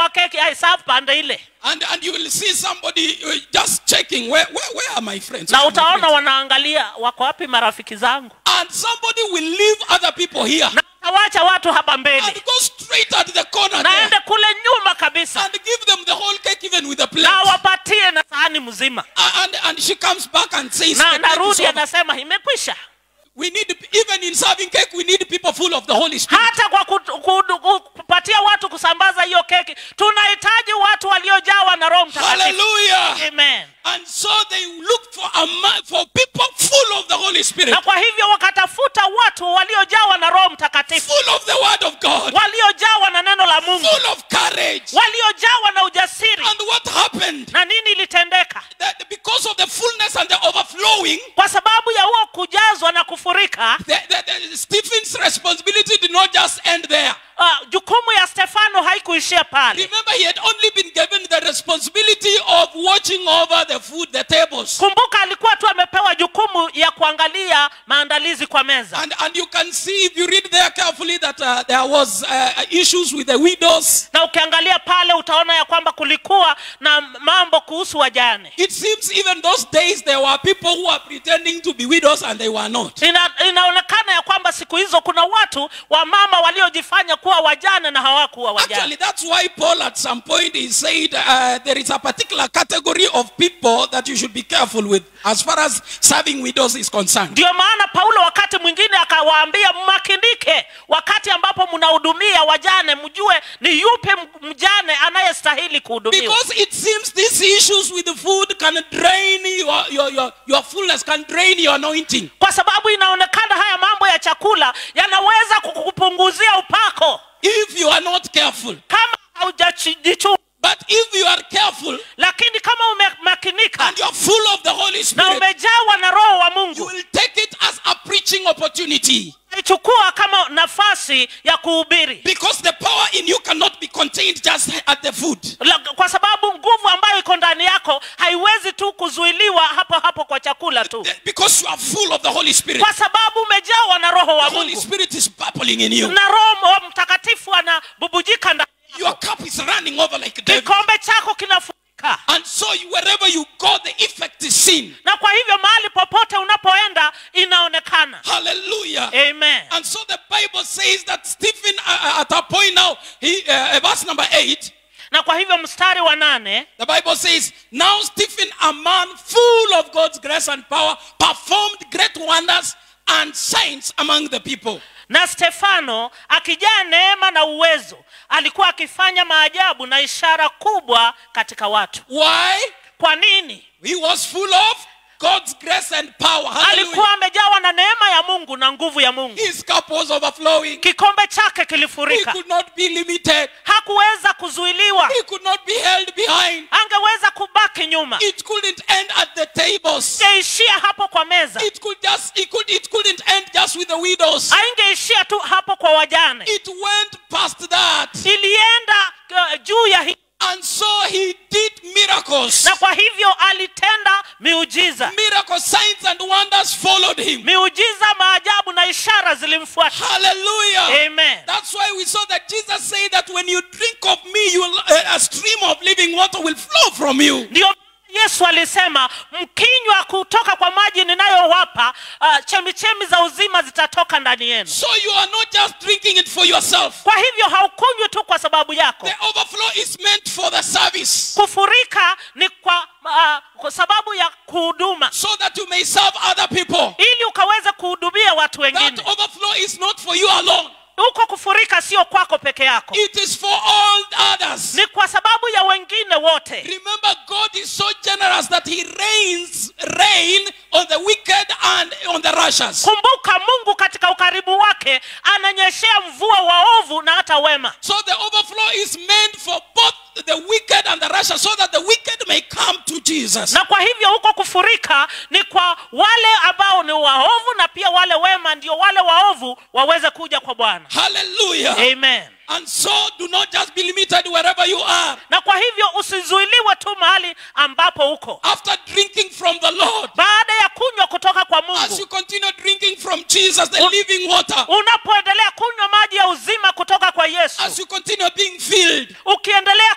C: hesabu pande ile
A: And, and you will see somebody uh, just checking, where, where, where are my friends?
C: na
A: Where are my
C: utaona
A: friends?
C: wanaangalia wako wapi marafiki zangu
A: And somebody will leave other people here
C: na utawacha watu hapa mbele
A: and go straight at the corner there
C: naende kule nyuma kabisa
A: and give them the whole cake even with a plate.
C: na wapatie na sahani mzima
A: And, and she comes back and says,
C: na
A: "The cake is
C: narudi
A: over."
C: anasema imekwisha
A: We need, even in serving cake, we need people full of the Holy Spirit.
C: hata kwa kutu- kudu- ku- kupatia watu kusambaza hiyo keki tunahitaji watu waliojawa na roho mtakatifu
A: Hallelujah.
C: amen
A: And so they looked for a man, for people full of the Holy Spirit,
C: na kwa hivyo wakatafuta watu waliojawa na roho mtakatifu
A: full of the Word of God,
C: waliojawa na neno la mungu
A: full of courage.
C: waliojawa na ujasiri
A: And what happened?
C: na nini ilitendeka
A: That because of the fullness and the overflowing,
C: kwa sababu ya huo kujazwa na kufurika
A: the, the, the, Stephen's responsibility did not just end there.
C: uh, jukumu ya stefano haikuishia pale
A: Remember, he had only been given the responsibility of watching over the food, the tables.
C: kumbuka alikuwa tu amepewa jukumu ya kuangalia maandalizi kwa meza
A: And, and you can see, if you read there carefully, that uh, there was uh, issues with the widows.
C: na ukiangalia pale utaona ya kwamba kulikuwa na mambo kuhusu wajane
A: It seems even those days there were people who were pretending to be widows and they were not.
C: Ina, inaonekana ya kwamba siku hizo kuna watu wa mama waliojifanya kuwa wajane na hawakuwa
A: Actually,
C: wajane
A: that's why Paul at some point he said uh, there is a particular category of people that you should be careful with as far as serving widows is concerned.
C: ndio maana paulo wakati mwingine akawaambia mmakinike wakati ambapo mnahudumia wajane mjue ni yupi m- mjane anayestahili kuhudumiwa
A: Because it seems these issues with the food can drain your, your, your, your fullness, can drain your anointing.
C: kwa sababu inaonekana haya mambo ya chakula yanaweza kukupunguzia upako
A: If you are not careful.
C: kama haujajichunga
A: But if you are careful
C: lakini kama umemakinika
A: and you are full of the Holy
C: na
A: Spirit,
C: umejawa na roho wa
A: you
C: mungu
A: will take it as a preaching opportunity.
C: ichukua kama nafasi ya kuhubiri
A: Because the power in you cannot be contained just at the food.
C: La- kwa sababu nguvu ambayo iko ndani yako haiwezi tu kuzuiliwa hapo hapo kwa chakula tu
A: Because you are full of the Holy Spirit.
C: kwa sababu umejawa na roho wa
A: The Holy
C: mungu
A: Spirit is bubbling in you.
C: na roho wa mtakatifu anabubujika ndani
A: Your cup is running over like David.
C: kikombe chako kinafurika
A: And so you, wherever you go, the effect is seen.
C: na kwa hivyo mahali popote unapoenda inaonekana
A: Hallelujah.
C: amen
A: And so the Bible says that Stephen, uh, uh, at a point now, he, uh, verse number 8,
C: na kwa hivyo mstari wa nane
A: the Bible says, Now Stephen, a man full of God's grace and power, performed great wonders and signs among the people.
C: na stefano akijaa neema na uwezo alikuwa akifanya maajabu na ishara kubwa katika watu
A: Why?
C: kwa nini
A: He was full of God's grace and power. Hallelujah.
C: alikuwa amejawa na neema ya mungu na nguvu ya mungu
A: His cup was overflowing.
C: kikombe chake
A: He
C: kilifurika
A: could not be limited.
C: hakuweza kuzuiliwa
A: He could not be held behind.
C: angeweza kubaki nyuma
A: It couldn't end at the tables.
C: ingeishia hapo kwa meza
A: It could just it could it couldn't end just with the widows.
C: aingeishia tu hapo kwa wajane
A: It went past that.
C: ilienda uh, juu ya hii
A: And so he did miracles.
C: na kwa hivyo alitenda miujiza
A: Miracles, signs and wonders followed him.
C: miujiza maajabu na ishara zilimfuata
A: Hallelujah.
C: amen
A: That's why we saw that Jesus said that when you drink of me, you will, uh, a stream of living water will flow from you.
C: ndio yesu alisema mkinywa kutoka kwa maji ninayowapa uh, chemichemi za uzima zitatoka ndani yenu
A: So you are not just drinking it for yourself.
C: kwa hivyo haukunywi tu kwa sababu yako
A: The overflow is meant for the service.
C: kufurika ni kwa, uh, kwa sababu ya kuhuduma
A: So that you may serve other people.
C: ili ukaweze kuhudumia watu
A: That
C: wengine
A: overflow is not for you alone.
C: huko kufurika sio kwako peke yako
A: It is for all others.
C: ni kwa sababu ya wengine wote
A: Remember, God is so generous that He rains rain on the wicked and on the righteous.
C: kumbuka mungu katika ukaribu wake ananyeshea mvua waovu na hata wema
A: So the overflow is meant for both the wicked and the righteous, so that the wicked may come to Jesus.
C: na kwa hivyo huko kufurika ni kwa wale ambao ni waovu na pia wale wema ndio wale waovu waweze kuja kwa bwana
A: Hallelujah.
C: amen
A: And so do not just be limited wherever you are.
C: na kwa hivyo usizuiliwe tu mahali ambapo uko
A: After drinking from the Lord,
C: baada ya kunywa kutoka kwa
A: as you
C: mungu
A: continue drinking from Jesus, the
C: Un-
A: living water,
C: unapoendelea kunywa maji ya uzima kutoka kwa yesu
A: as you continue being filled,
C: ukiendelea kujazwa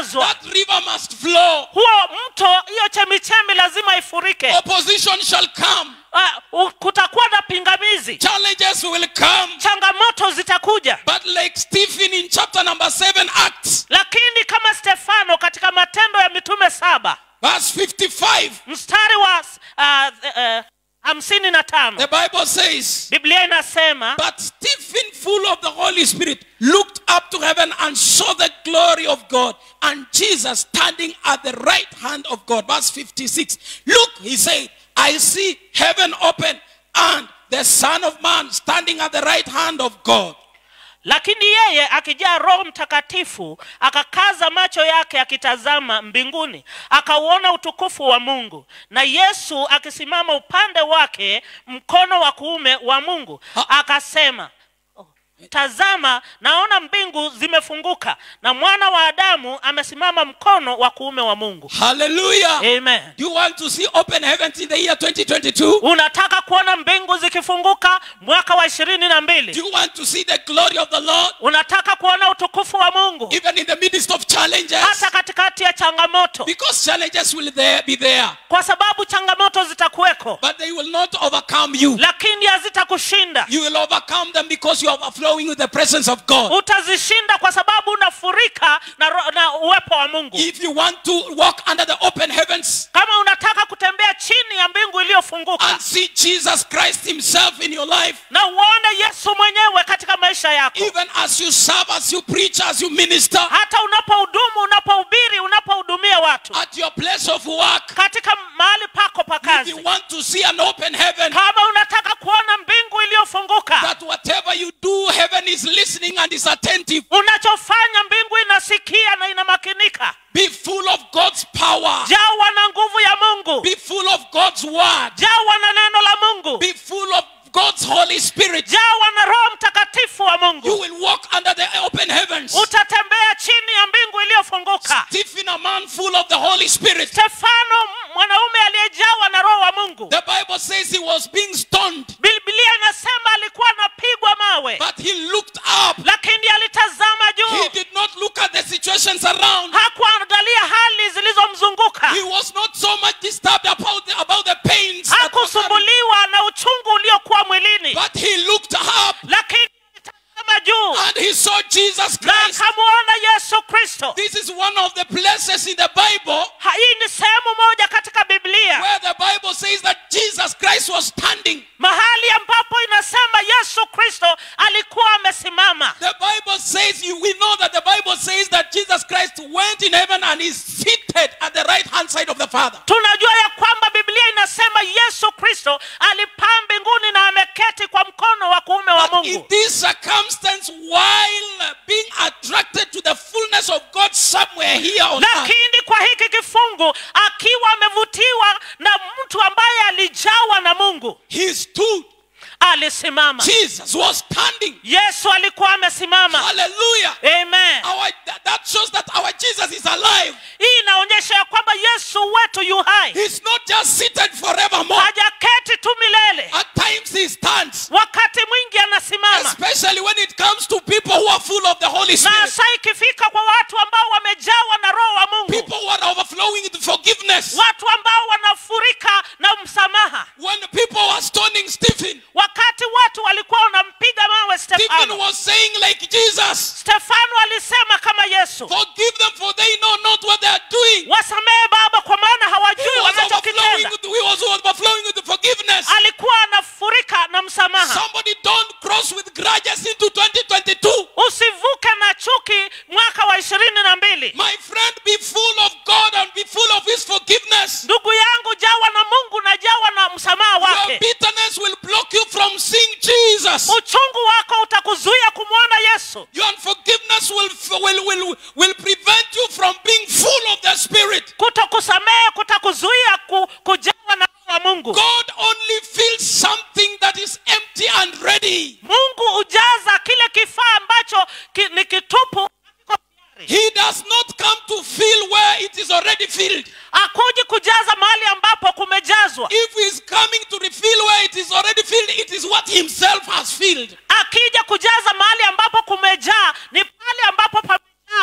C: kujazwa
A: That river must flow.
C: huo mto hiyo chemichemi lazima ifurike
A: Opposition shall come.
C: uh, u- kutakuwa na pingamizi
A: Challenges will come.
C: changamoto zitakuja
A: But like Stephen in chapter number 7, Acts,
C: lakini kama stefano katika matendo ya mitume saba
A: verse 55,
C: mstari wa uh, uh, hamsini na tano
A: the Bible says,
C: biblia inasema
A: But Stephen, full of the Holy Spirit, looked up to heaven and saw the glory of God and Jesus standing at the right hand of God. Verse 56. Look, he said, I see heaven open and the Son of Man standing at the right hand of God.
C: lakini yeye akijaa roho mtakatifu akakaza macho yake akitazama mbinguni akauona utukufu wa mungu na yesu akisimama upande wake mkono wa kuume wa mungu
A: Ha-
C: akasema oh, tazama naona mbingu zimefunguka na mwana wa adamu amesimama mkono wa kuume wa mungu
A: Hallelujah.
C: amen
A: Do you want to see open heavens in the year 2022?
C: unataka kuona mbingu zikifunguka mwaka wa ishirini na
A: Do
C: mbili
A: you want to see the glory of the Lord
C: unataka kuona utukufu wa mungu
A: even in the midst of challenges?
C: hata katikati ya changamoto
A: Because challenges will there be there,
C: kwa sababu changamoto zitakuweko
A: but they will not overcome you.
C: lakini hazitakushinda
A: You will overcome them because you are overflowing with the presence of God.
C: utazishinda kwa sababu unafurika na, ro- na uwepo wa mungu
A: If you want to walk under the open heavens
C: kama unataka kutembea chini ya mbingu iliyofunguka
A: and see Jesus Christ Himself in your life,
C: na uone yesu mwenyewe katika maisha yako
A: even as you serve, as you preach, as you minister,
C: hata unapohudumu unapohubiri unapohudumia watu
A: at your place of work,
C: katika mahali pako pa
A: if
C: kazi
A: you want to see an open heaven,
C: kama unataka kuona mbingu iliyofunguka
A: that whatever you do, heaven is listening and is attentive.
C: unachofanya mbingu inasikia na inamakinika
A: Be full of God's power.
C: jawa na nguvu ya mungu
A: Be full of God's word.
C: jawa na neno la mungu
A: Be full of God's Holy Spirit.
C: jawa na roho mtakatifu wa
A: You
C: mungu
A: will walk under the open heavens.
C: utatembea chini ya mbingu iliyofunguka
A: Stephen, a man full of the Holy Spirit.
C: stefano m- mwanaume aliyejawa na roho wa mungu
A: The Bible says he was being stoned,
C: biblia inasema alikuwa anapigwa mawe
A: but he looked up.
C: lakini alitazama
A: He
C: juu
A: did not look at the situations around.
C: hakuangalia hali zilizomzunguka
A: He was not so much disturbed about the, about the pains, that were coming,
C: hakusumbuliwa na uchungu uliokuwa mwilini
A: but he looked up
C: lakini alitazama juu
A: and he saw Jesus
C: na
A: Christ.
C: akamwona yesu kristo
A: This is one of the places in the Bible
C: Ha- hii ni sehemu moja katika biblia
A: where the Bible says that Jesus Christ was standing.
C: mahali ambapo inasema yesu kristo alikuwa amesimama
A: The Bible says, you, we know that the Bible says that Jesus Christ went in heaven and is seated at the right hand side of the Father.
C: tunajua ya kwamba biblia inasema yesu kristo alipaa mbinguni na ameketi kwa mkono wa kuume wa
A: But in
C: mungu
A: this circumstance, while being attracted to the fullness of God somewhere here on earth,
C: lakini kwa hiki kifungu akiwa amevutiwa na mtu ambaye alijawa na mungu
A: he stood.
C: alisimama
A: Jesus was standing.
C: yesu alikuwa amesimama
A: Hallelujah.
C: amen
A: Our, that- that shows that our Jesus is alive.
C: hii inaonyesha ya kwamba yesu wetu yu hai
A: He's not just seated forevermore.
C: hajaketi tu milele
A: At times he stands,
C: wakati mwingi anasimama
A: especially when it comes to people who are full of the Holy
C: na
A: Spirit.
C: saa ikifika kwa watu ambao wamejawa na roho wa mungu
A: People who are overflowing with forgiveness.
C: watu ambao wanafurika na msamaha
A: When people were stoning Stephen,
C: wakati watu walikuwa wanampiga mawe
A: Stephen
C: stefano
A: was saying, like Jesus,
C: stefano alisema kama yesu
A: forgive them for they know not what they are doing.
C: wasamehe baba kwa maana
A: He
C: hawajui
A: was overflowing
C: wanachokitenda
A: with, he was overflowing with forgiveness.
C: alikuwa anafurika na msamaha
A: Somebody don't cross with grudges into 2022.
C: usivuke na chuki mwaka wa ishirini na mbili
A: My friend, be full of God and be full of His forgiveness.
C: ndugu yangu jawa na mungu na jawa na msamaha
A: Your
C: wake
A: bitterness will block you from seeing Jesus.
C: uchungu wako utakuzuia kumwona yesu
A: Your unforgiveness will, will, will, will prevent you from being full of the Spirit.
C: kutokusamehe kutakuzuia ku, kujawa na roho wa mungu
A: God only feels something that is empty and ready.
C: mungu hujaza kile kifaa ambacho ki, ni kitupu hakiko tayari.
A: He does not come to fill where it is already filled.
C: hakuji kujaza mahali ambapo kumejazwa
A: If He is coming to refill where it is already filled, it is what Himself has filled.
C: akija kujaza mahali ambapo kumejaa ni pale ambapo pamejaa na yeye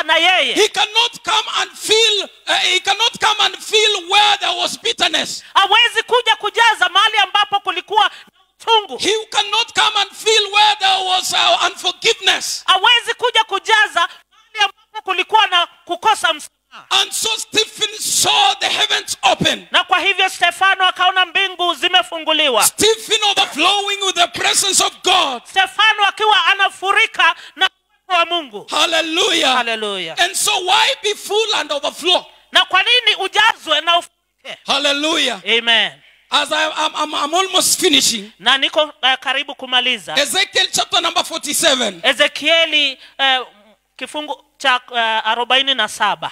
C: yeye
A: He cannot come and feel, uh, he cannot come and feel where there was bitterness.
C: hawezi kuja kujaza mahali ambapo kulikuwa na uchungu
A: He cannot come and feel where there was uh, unforgiveness.
C: hawezi kuja kujaza mahali ambapo kulikuwa na kukosa msamaha
A: And so Stephen saw the heavens open.
C: na kwa hivyo stefano akaona mbingu zimefunguliwa
A: Stephen overflowing with the presence of God.
C: stefano akiwa anafurika na uwepo wa mungu
A: Hallelujah.
C: haleluya
A: And so why be full and overflow?
C: na kwa nini ujazwe na ufurike
A: Hallelujah.
C: amen
A: As I, I'm, I'm, I'm almost finishing,
C: na niko uh, karibu kumaliza
A: Ezekiel chapter number 47.
C: ezekieli uh, kifungu cha uh, arobaini na saba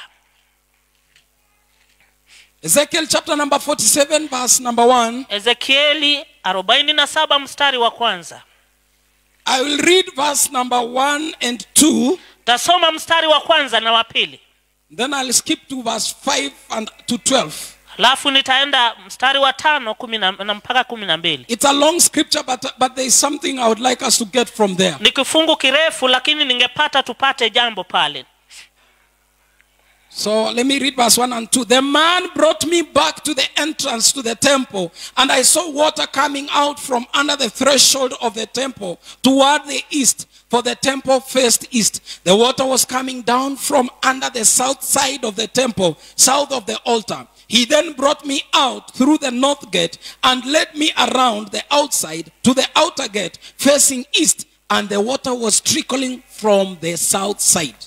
A: Ezekiel chapter number 47, verse number 1.
C: ezekieli arobaini na saba mstari wa kwanza
A: I will read verse number 1 and 2.
C: tasoma mstari wa kwanza na wa pili
A: Then I'll skip to verse 5 and to 12.
C: alafu nitaenda mstari wa tano kumi na, na mpaka kumi na mbili
A: It's a long scripture, but, but there is something I would like us to get from there.
C: ni kifungu kirefu lakini ningepata tupate jambo pale
A: So let me read verse 1 and 2. The man brought me back to the entrance to the temple, and I saw water coming out from under the threshold of the temple toward the east, for the temple faced east. The water was coming down from under the south side of the temple, south of the altar. He then brought me out through the north gate and led me around the outside to the outer gate facing east, and the water was trickling from the south side.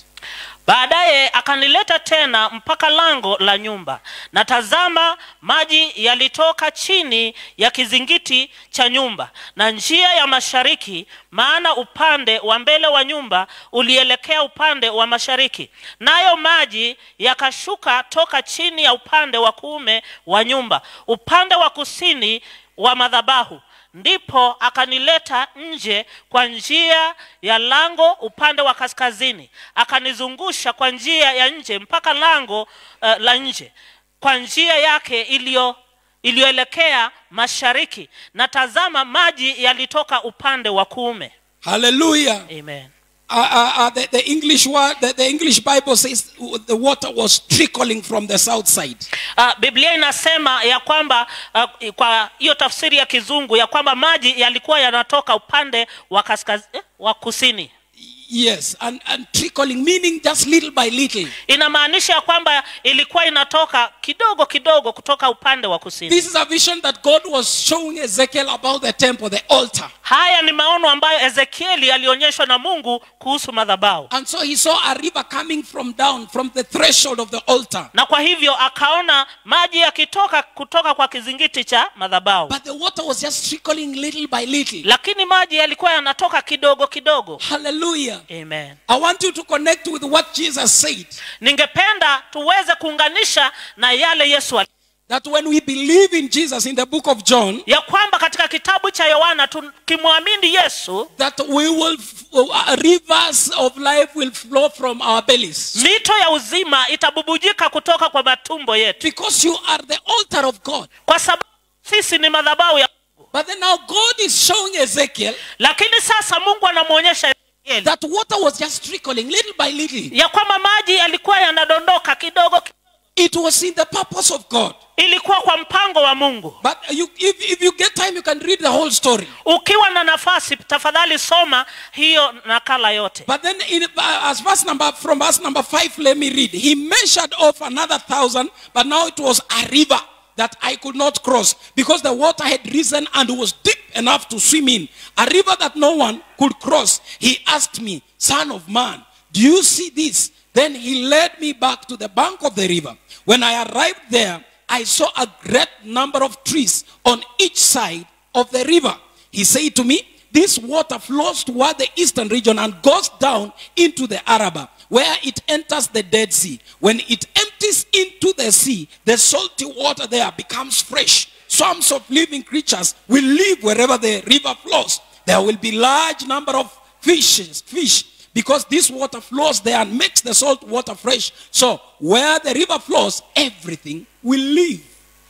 C: baadaye akanileta tena mpaka lango la nyumba na tazama maji yalitoka chini ya kizingiti cha nyumba na njia ya mashariki maana upande wa mbele wa nyumba ulielekea upande wa mashariki nayo maji yakashuka toka chini ya upande wa kuume wa nyumba upande wa kusini wa madhabahu ndipo akanileta nje kwa njia ya lango upande wa kaskazini akanizungusha kwa njia ya nje mpaka lango uh, la nje kwa njia yake iliyo iliyoelekea mashariki na tazama maji yalitoka upande wa kuume
A: Hallelujah.
C: amen
A: Uh, uh, uh, the, the English word, the, the English Bible says the water was trickling from the south side.
C: uh, biblia inasema ya kwamba uh, kwa hiyo tafsiri ya kizungu ya kwamba maji yalikuwa yanatoka upande wa kaskaz, eh, wa kusini
A: Yes, and, and trickling, meaning just little by little.
C: inamaanisha ya kwamba ilikuwa inatoka kidogo kidogo kutoka upande wa kusini
A: This is a vision that God was showing Ezekiel about the temple, the altar.
C: haya ni maono ambayo ezekieli alionyeshwa na mungu kuhusu madhabahu
A: And so he saw a river coming from down, from the threshold of the altar.
C: na kwa hivyo akaona maji yakitoka kutoka kwa kizingiti cha madhabahu
A: But the water was just trickling little by little.
C: lakini maji yalikuwa yanatoka kidogo kidogo
A: Hallelujah.
C: amen
A: I want you to connect with what Jesus said.
C: ningependa tuweze kuunganisha na yale yesu ali-
A: That when we believe in Jesus in the book of John,
C: ya kwamba katika kitabu cha yohana tukimwamini yesu
A: that we will, uh, rivers of life will flow from our bellies.
C: mito ya uzima itabubujika kutoka kwa matumbo yetu
A: Because you are the altar of God.
C: kwa sababu sisi ni madhabahu ya
A: But then now God is showing Ezekiel
C: lakini sasa mungu anamwonyesha Ezekieli
A: that water was just trickling little by little.
C: ya kwamba maji yalikuwa yanadondoka kidogo ki-
A: It was in the purpose of God.
C: ilikuwa kwa mpango wa mungu
A: But you, if, if you get time, you can read the whole story.
C: ukiwa na nafasi tafadhali soma hiyo nakala yote
A: But then, in, uh, as verse number from verse number five, let me read. He measured off another thousand, but now it was a river that I could not cross because the water had risen and was deep enough to swim in. A river that no one could cross. He asked me, Son of man, do you see this? Then he led me back to the bank of the river. When I arrived there, I saw a great number of trees on each side of the river. He said to me, This water flows toward the eastern region and goes down into the Araba, where it enters the Dead Sea. When it empties into the sea, the salty water there becomes fresh. Swarms of living creatures will live wherever the river flows. There will be large number of fishes, fish, because this water flows there and makes the salt water fresh. So where the river flows, everything will live.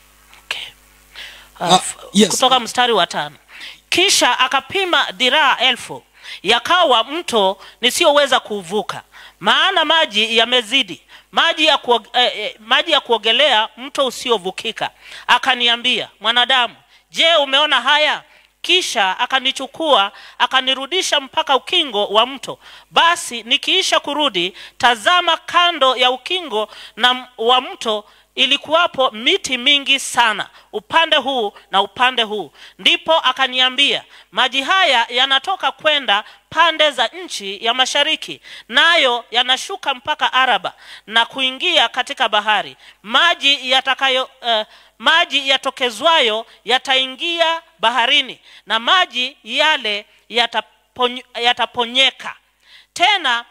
C: okay.
A: Ah,
C: uh,
A: yes.
C: kutoka mstari wa tano kisha akapima dhiraa elfu yakawa mto nisiyoweza kuuvuka maana maji yamezidi maji ya, kuog, eh, eh, maji ya kuogelea mto usiovukika akaniambia mwanadamu je umeona haya kisha akanichukua akanirudisha mpaka ukingo wa mto basi nikiisha kurudi tazama kando ya ukingo na wa mto ilikuwapo miti mingi sana upande huu na upande huu ndipo akaniambia maji haya yanatoka kwenda pande za nchi ya mashariki nayo yanashuka mpaka araba na kuingia katika bahari maji yatakayo uh, maji yatokezwayo yataingia baharini na maji yale yatapony, yataponyeka tena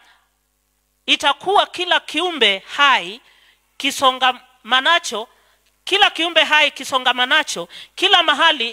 C: itakuwa kila kiumbe hai kisongamanacho kila kiumbe hai kisongamanacho kila mahali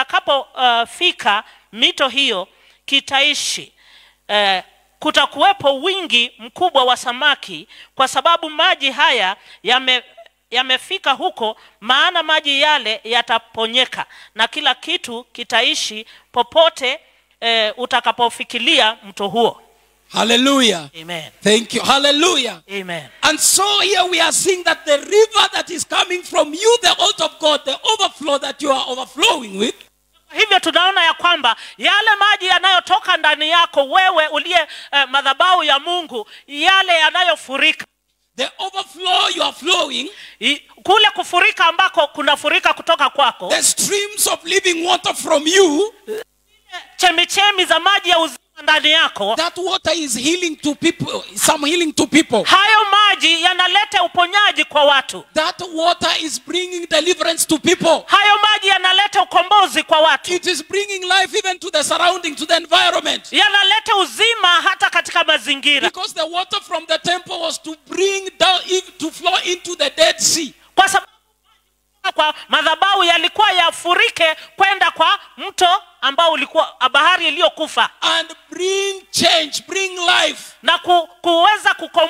C: itakapofika uh, mito hiyo kitaishi uh, kutakuwepo wingi mkubwa wa samaki kwa sababu maji haya yame yamefika huko maana maji yale yataponyeka na kila kitu kitaishi popote eh, utakapofikilia mto huo
A: Hallelujah.
C: amen
A: Thank you. Hallelujah.
C: amen
A: And so here we are seeing that the river that is coming from you, the altar of God, the overflow that you are overflowing with,
C: hivyo tunaona ya kwamba yale maji yanayotoka ndani yako wewe uliye eh, madhabau ya mungu yale yanayofurika
A: the overflow you are flowing,
C: I, kule kufurika ambako kunafurika kutoka kwako
A: the streams of living water from you,
C: chemichemi za maji ya uzima ndani yako
A: that water is healing to people, some healing to people.
C: hayo maji yanaleta uponyaji kwa watu
A: That water is bringing deliverance to people.
C: hayo maji yanaleta ukombozi kwa watu
A: It is bringing life even to the surrounding, to the environment.
C: yanaleta uzima hata katika mazingira
A: Because the water from the temple was to bring down, to flow into the Dead Sea.
C: kwa sababu kwa madhabahu yalikuwa yafurike kwenda kwa mto ambao ulikuwa bahari iliyokufa
A: and bring change, bring life.
C: na ku, kuweza kukomboa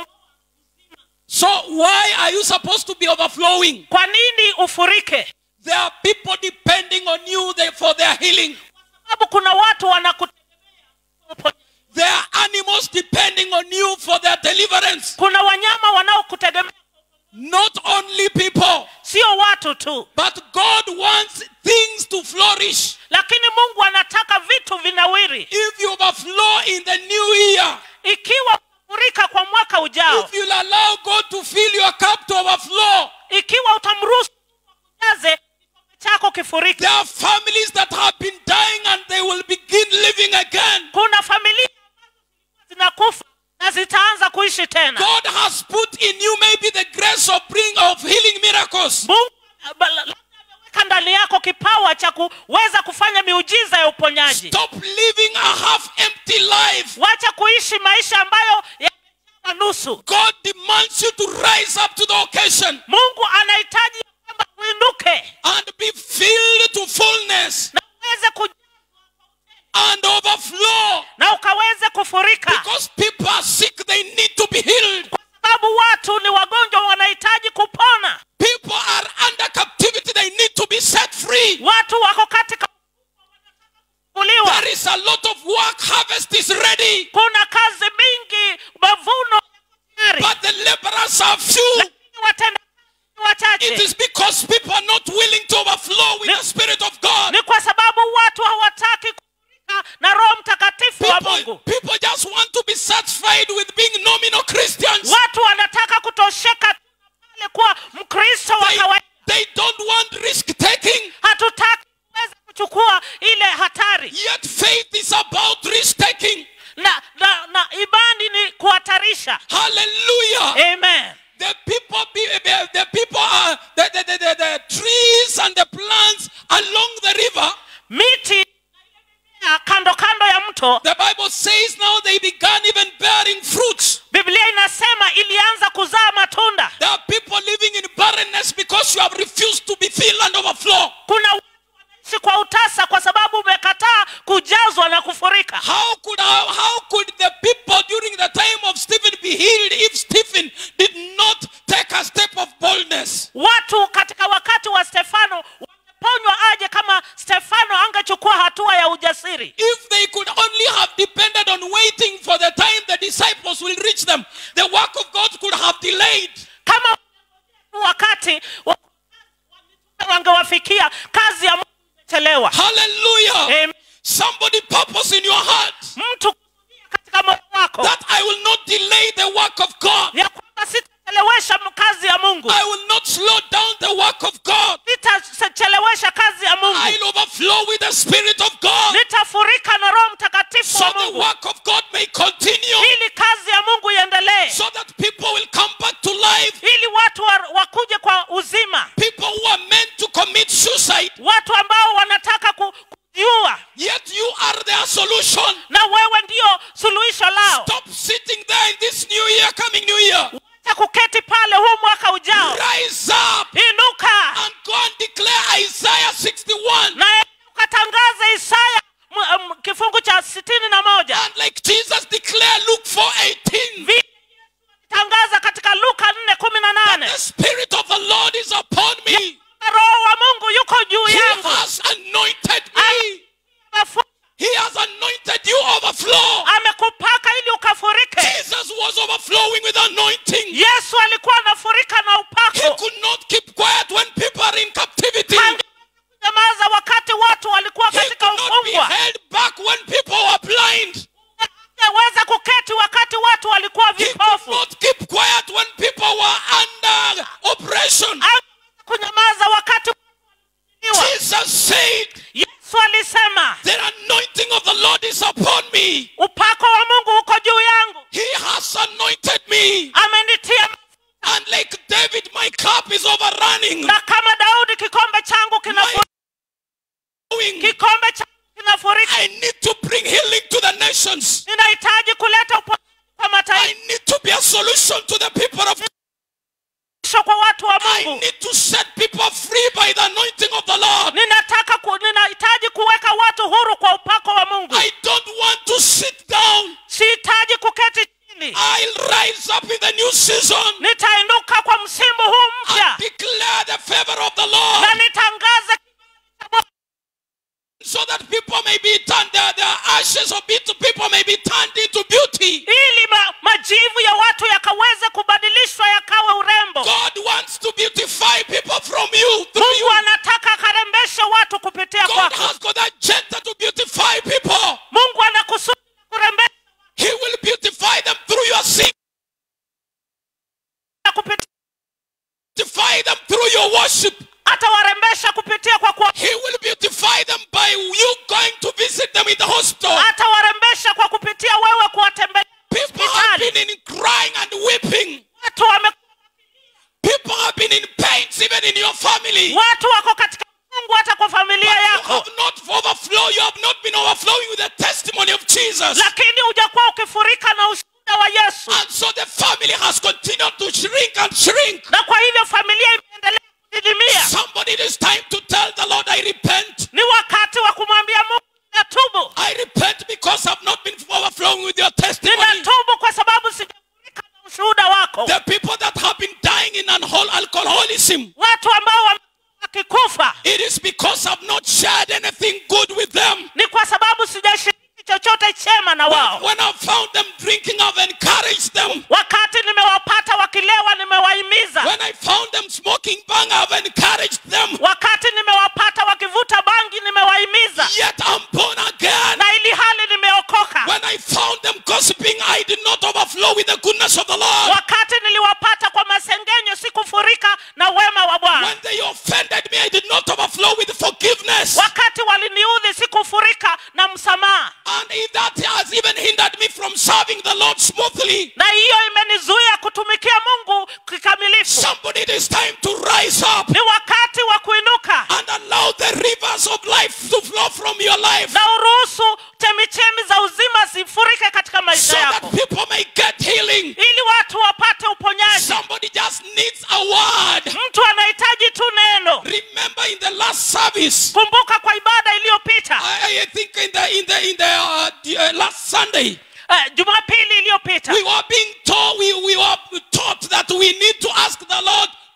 A: So why are you supposed to be overflowing?
C: kwa nini ufurike
A: There are people depending on you there for their healing.
C: sababu kuna watu wanakutegemea
A: There are animals depending on you for their deliverance.
C: kuna wanyama wanaokutegemea
A: Not only people,
C: sio watu tu
A: but God wants things to flourish.
C: lakini mungu anataka vitu vinawiri
A: If you overflow in the new year,
C: ikiwa utafurika kwa mwaka ujao
A: if you'll allow God to fill your cup to overflow,
C: ikiwa utamruhusu jaze kikombe chako kifurike
A: there are families that have been dying and they will begin living again.
C: kuna familia ambazo zilikuwa zinakufa na zitaanza kuishi tena
A: God has put in you maybe the grace of bring of healing miracles.
C: mungu ba- labda ameweka ndani yako kipawa cha kuweza kufanya miujiza ya uponyaji
A: Stop living a half empty life.
C: wacha kuishi maisha ambayo yamejawa nusu
A: God demands you to rise up to the occasion
C: mungu anahitaji ya kwamba uinuke
A: and be filled to fullness
C: na uweze kuja
A: and overflow.
C: na ukaweze kufurika
A: Because people are sick, they need to be healed.
C: kwa sababu watu ni wagonjwa wanahitaji kupona
A: People are under captivity, they need to be set free.
C: watu wako katika kuliwa
A: There is a lot of work, harvest is ready,
C: kuna kazi mingi mavuno yako tayari
A: but the laborers are few.
C: lakini watenda
A: It
C: wachache
A: is because people are not willing to overflow with the Spirit of God.
C: ni kwa sababu watu hawataki kufurika na roho mtakatifu wa
A: People,
C: mungu
A: people just want to be satisfied with being nominal Christians.
C: watu wanataka kutosheka tu na pale kuwa mkristo wa
A: They,
C: kawaida
A: they don't want risk taking.
C: hatutaki kuweza kuchukua ile hatari
A: Yet faith is about risk taking.
C: na, na, na imani ni kuhatarisha
A: Hallelujah.
C: amen
A: The people, be, be- the people are the, the, the, the, the trees and the plants along the river.
C: miti na kando kando ya mto
A: The Bible says now they began even bearing fruits.
C: biblia inasema ilianza kuzaa matunda
A: There are people living in barrenness because you have refused to be filled and overflow.
C: kuna watu wanaishi kwa utasa kwa sababu umekataa kujazwa na kufurika
A: How could how, how could the people during the time of Stephen be healed if Stephen did not take a step of boldness?
C: watu katika wakati wa stefano wangeponywa aje kama stefano angechukua hatua ya ujasiri
A: If they could only have depended them, the work of God could have delayed.
C: kama wakati wa- wangewafikia kazi ya mungu imechelewa
A: Hallelujah.
C: Amen.
A: Somebody purpose in your heart
C: mtu kusudia katika moyo wako
A: that I will not delay the work of God.
C: ya kwamba sitachelewesha kazi ya mungu
A: I will not slow down the work of God.
C: sitachelewesha kazi ya mungu
A: I'll overflow with the Spirit of God
C: nitafurika na roho mtakatifu
A: so
C: wa
A: the
C: mungu
A: work of God may continue,
C: ili kazi ya mungu iendelee
A: so that people will come back to life.
C: ili watu wa, wakuje kwa uzima
A: People who are meant to commit suicide,
C: watu ambao wanataka ku- kujiua
A: yet you are their solution.
C: na wewe ndio suluhisho lao
A: Stop sitting there in this new year, coming new year.
C: wacha kuketi pale huu mwaka ujao
A: Rise up
C: inuka
A: and go and declare Isaiah 61.
C: na ukatangaza isaya m- m- kifungu cha sitini na moja
A: And like Jesus declared Luke 4:18,
C: vile tangaza katika luka nne kumi na nane
A: the Spirit of the Lord is upon me.
C: roho wa mungu yuko juu
A: He
C: yangu
A: has anointed me.
C: Amefu-
A: He has anointed you overflow.
C: amekupaka ili ukafurike
A: Jesus was overflowing with anointing.
C: yesu alikuwa anafurika na
A: He
C: upako
A: could not keep quiet when people are in captivity.
C: nyamaza wakati watu walikuwa
A: He
C: katika
A: could not be
C: ufungwa
A: held back when people were blind.
C: weza kuketi wakati watu walikuwa
A: He could
C: vipofu
A: not keep quiet when people were under oppression.
C: Hangeweza kunyamaza wakati walikuwa
A: Jesus said,
C: yesu alisema
A: The anointing of the Lord is upon me.
C: upako wa mungu uko juu yangu
A: He has anointed me.
C: amenitia
A: And like David, my cup is overrunning.
C: na kama daudi kikombe changu kinafurika kikombe changu kinafurika
A: I need to bring healing to the nations.
C: ninahitaji kuleta uponyaji kwa
A: I
C: mataifa
A: need to be a solution to the people of
C: kwa watu wa
A: I
C: mungu
A: need to set people free by the anointing of the Lord.
C: ninataka ku, ninahitaji kuweka watu huru kwa upako wa mungu
A: I don't want to sit down.
C: sihitaji kuketi chini
A: I'll rise up in the new season
C: nitainuka kwa msimu huu mpya
A: and declare the favor of the
C: na
A: Lord
C: nitangaze
A: so that people may be turned, their, their ashes of bitter people may be turned into beauty.
C: ili ma, majivu ya watu yakaweze kubadilishwa yakawe urembo
A: God wants to beautify people from you through
C: mungu
A: you.
C: anataka akarembeshe watu kupitia
A: God
C: kwako
A: has got that agenda to beautify people.
C: mungu anakusudi kurembesha
A: He will beautify them through your sin,
C: kupitia
A: beautify them through your worship.
C: atawarembesha kupitia kwa kwa
A: He will beautify them by you going to visit them in the hospital.
C: atawarembesha kwa kupitia wewe kuwatembelea
A: People have
C: hospitali
A: been in crying and weeping.
C: watu wame
A: People have been in pains even in your family.
C: watu wako katika mungu hata kwa familia
A: You
C: yako
A: have not overflowed. You have not been overflowing with the testimony of Jesus.
C: lakini hujakuwa ukifurika na ushuhuda wa yesu
A: And so the family has continued to shrink and shrink.
C: na kwa hivyo familia imeendelea kudidimia
A: Somebody, it is time to tell the Lord, I repent.
C: ni wakati wa kumwambia mungu ninatubu
A: I repent because I've not been overflowing with your testimony.
C: ninatubu kwa sababu sijafurika na ushuhuda wako
A: The people that have been dying in alcohol- alcoholism,
C: watu ambao wame- wakikufa
A: it is because I've not shared anything good with them.
C: ni kwa sababu sijashiriki chochote chema na wao
A: When I found them drinking, I've encouraged them.
C: wakati nimewapata wakilewa nimewahimiza
A: When I found them smoking bang, I've encouraged them.
C: wakati nimewapata wakivuta bangi nimewahimiza
A: Yet I'm born again.
C: na ili hali nimeokoka
A: When I found them gossiping, I did not overflow with the goodness of the Lord.
C: wakati niliwapata kwa masengenyo sikufurika na wema wa bwana
A: When they offended me, I did not overflow with forgiveness.
C: wakati waliniudhi sikufurika na msamaha
A: And if that has even hindered me from serving the Lord smoothly,
C: na hiyo imenizuia kutumikia mungu kikamilifu
A: somebody, it is time to rise up
C: ni wakati wa kuinuka
A: and allow the rivers of life to flow from your life
C: na uruhusu chemichemi za uzima zifurike katika
A: so
C: maisha
A: that
C: yako
A: people may get healing.
C: ili watu wapate uponyaji
A: Somebody just needs a word.
C: mtu anahitaji tu neno
A: Remember in the last service,
C: kumbuka kwa ibada iliyopita
A: I, I think in the in the in the, uh, the uh, last Sunday,
C: uh, jumapili iliyopita
A: we were being told we, we were taught that we need to ask the Lord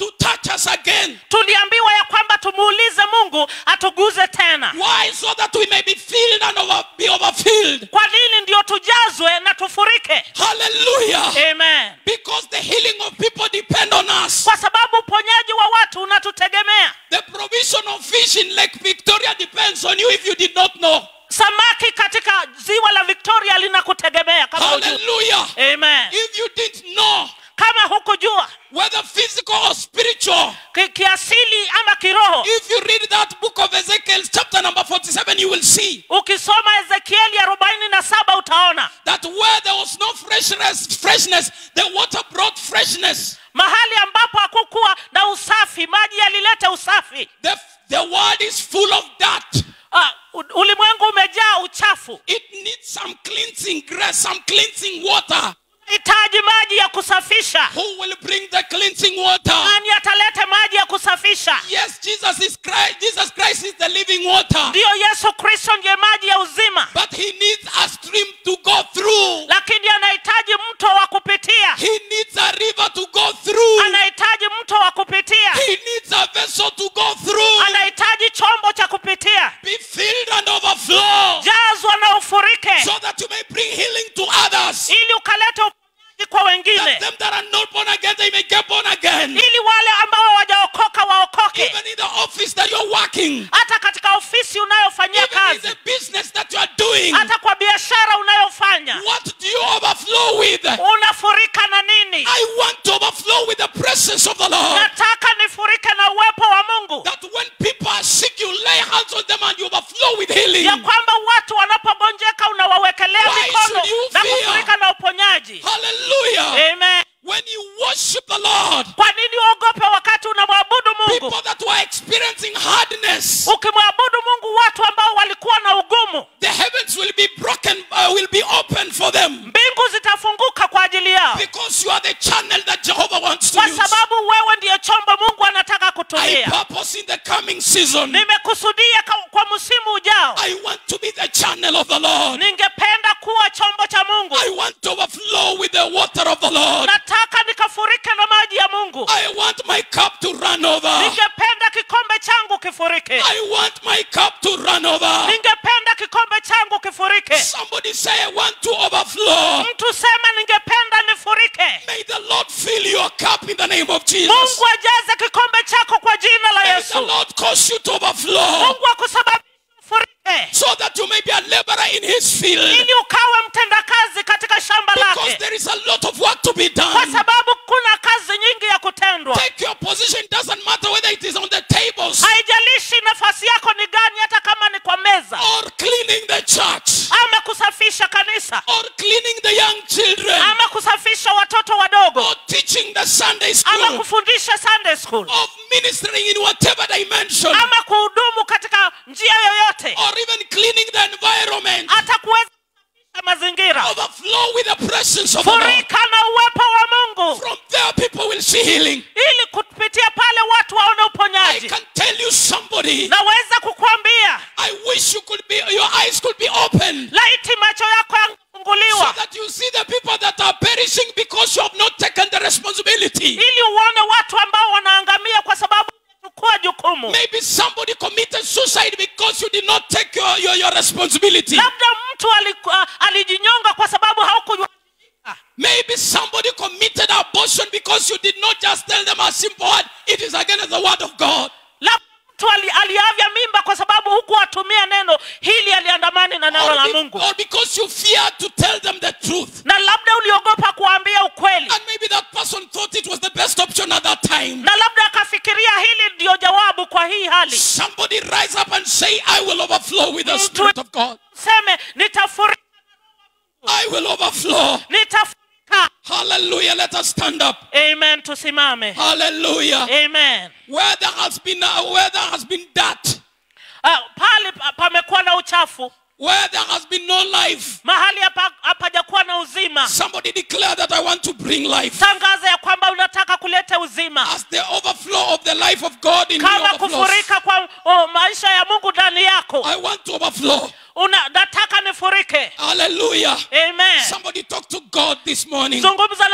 A: to touch us again.
C: tuliambiwa ya kwamba tumuulize mungu atuguze tena
A: Why? So that we may be filled and over, be overfilled.
C: kwa nini ndio tujazwe na tufurike
A: Hallelujah.
C: amen
A: Because the healing of people depend on us.
C: kwa sababu uponyaji wa watu unatutegemea
A: The provision of fish in Lake Victoria depends on you if you did not know.
C: samaki katika ziwa la victoria linakutegemea kama hujui.
A: Hallelujah.
C: amen
A: If you didn't know
C: kama hukujua
A: whether physical or spiritual,
C: ki- kiasili ama kiroho
A: if you read that book of Ezekiel, chapter number 47, you will see
C: ukisoma ezekieli arobaini na saba utaona
A: that where there was no freshness, freshness, the water brought freshness.
C: mahali ambapo hakukuwa na usafi maji yalileta usafi
A: The, the world is full of dirt.
C: Ah, u- ulimwengu umejaa uchafu
A: It needs some cleansing grace, some cleansing water.
C: hitaji maji ya kusafisha
A: Who will bring the cleansing water?
C: nani atalete maji ya kusafisha
A: Yes, Jesus is Christ. Jesus Christ is the living water.
C: ndiyo yesu kristo ndiye maji ya uzima
A: But he needs a stream to go through.
C: lakini anahitaji mto wa kupitia
A: He needs a river to go through.
C: anahitaji mto wa kupitia
A: He needs a vessel to go through.
C: anahitaji chombo cha kupitia
A: Be filled and overflow.
C: jazwa na ufurike
A: So that you may bring healing to others.
C: ili ukalete uponyaji kwa wengine
A: That them that are not born again, they may get born again.
C: ili wale ambao hawajaokoka waokoke
A: Even in the office that you're working.
C: hata katika ofisi unayofanyia
A: Even in
C: kazi
A: the business that you are doing.
C: hata kwa biashara unayofanya
A: What do you overflow with?
C: unafurika na nini
A: I want to overflow with the presence of the Lord.
C: nataka nifurike na uwepo wa mungu
A: That when people are sick, you lay hands on them and you overflow with healing.
C: ya kwamba watu wanapogonjeka unawawekelea
A: Why
C: mikono
A: should you
C: na
A: fear?
C: kufurika na uponyaji
A: Hallelujah.
C: amen
A: When you worship the Lord,
C: kwa nini uogope wakati unamwabudu mungu
A: people that were experiencing hardness,
C: ukimwabudu mungu watu ambao walikuwa na ugumu
A: the heavens will be broken, uh, will be open for them.
C: mbingu zitafunguka kwa ajili yao
A: Because you are the channel that Jehovah wants to
C: kwa
A: use.
C: sababu wewe ndiye chombo mungu anataka
A: I
C: kutumia
A: purpose in the coming season,
C: nimekusudia ka- kwa msimu ujao
A: I want to be the channel of the Lord.
C: ningependa kuwa chombo cha mungu
A: I want to overflow with the water of the Lord.
C: nataka nikafurike na maji ya mungu
A: I want my cup to run over.
C: ningependa kikombe changu kifurike
A: I want my cup to run over.
C: ningependa kikombe changu kifurike
A: Somebody say, I want to overflow.
C: mtu sema ningependa nifurike
A: May the Lord fill your cup in the name of Jesus.
C: mungu ajaze kikombe chako kwa jina la
A: May the
C: yesu
A: Lord cause you to overflow
C: mungu akusababisha ufurike
A: so that you may be a laborer in his field.
C: ili ukawe mtendakazi katika shamba
A: Because
C: lake
A: there is a lot of work to be
C: kwa
A: done.
C: sababu kuna kazi nyingi ya kutendwa
A: Take your position, doesn't matter whether it is on the tables
C: haijalishi nafasi yako ni gani hata kama ni kwa meza
A: or cleaning the church
C: ama kusafisha kanisa
A: or cleaning the young children
C: ama kusafisha watoto wadogo
A: or teaching the Sunday
C: ama
A: school
C: kufundisha sunday school
A: of ministering in whatever dimension
C: ama kuhudumu katika njia yoyote
A: or even cleaning the environment.
C: hata kuweza kusafisha mazingira
A: Overflow with the presence of the Lord.
C: furika na uwepo wa mungu
A: From there, people will see healing.
C: ili kupitia pale watu waone
A: I
C: uponyaji
A: can tell you somebody.
C: naweza kukwambia
A: I wish you could be, your eyes could be open
C: laiti macho yako
A: so
C: yangefunguliwa
A: that you see the people that are perishing because you have not taken the responsibility.
C: ili uone watu ambao wanaangamia kwa sababu chukua jukumu
A: Maybe somebody committed suicide because you did not take your, your, your responsibility.
C: labda mtu aliku- ah, alijinyonga kwa sababu haukujua
A: Maybe somebody committed abortion because you did not just tell them a simple word. It is against the word of God.
C: labda mtu ali, aliavya mimba kwa sababu hukuwatumia neno hili aliandamani na neno
A: Or,
C: la
A: be-
C: mungu
A: or because you feared to tell them the truth.
C: na labda uliogopa kuambia ukweli
A: And maybe that person thought it was the best option at that time.
C: na labda akafikiria hili ndiyo jawabu kwa hii hali
A: Somebody rise up and say, I will overflow with the
C: Mtu-
A: Spirit of God.
C: seme nitafurika
A: I will overflow.
C: nitafurika
A: Hallelujah. Let us stand up.
C: amen tusimame
A: Hallelujah.
C: amen
A: Where there has been uh, where there has been dirt,
C: Ah, pale pa- pamekuwa na uchafu
A: where there has been no life.
C: mahali hapa- hapajakuwa na uzima
A: Somebody declare that I want to bring life.
C: tangaza ya kwamba unataka kuleta uzima
A: As the overflow of the life of God in me
C: kama
A: overflows,
C: kufurika kwa oh, maisha ya mungu ndani yako
A: I want to overflow.
C: Una, nataka nifurike
A: Hallelujah.
C: amen
A: Somebody talk to God this morning.
C: zungumza na mungu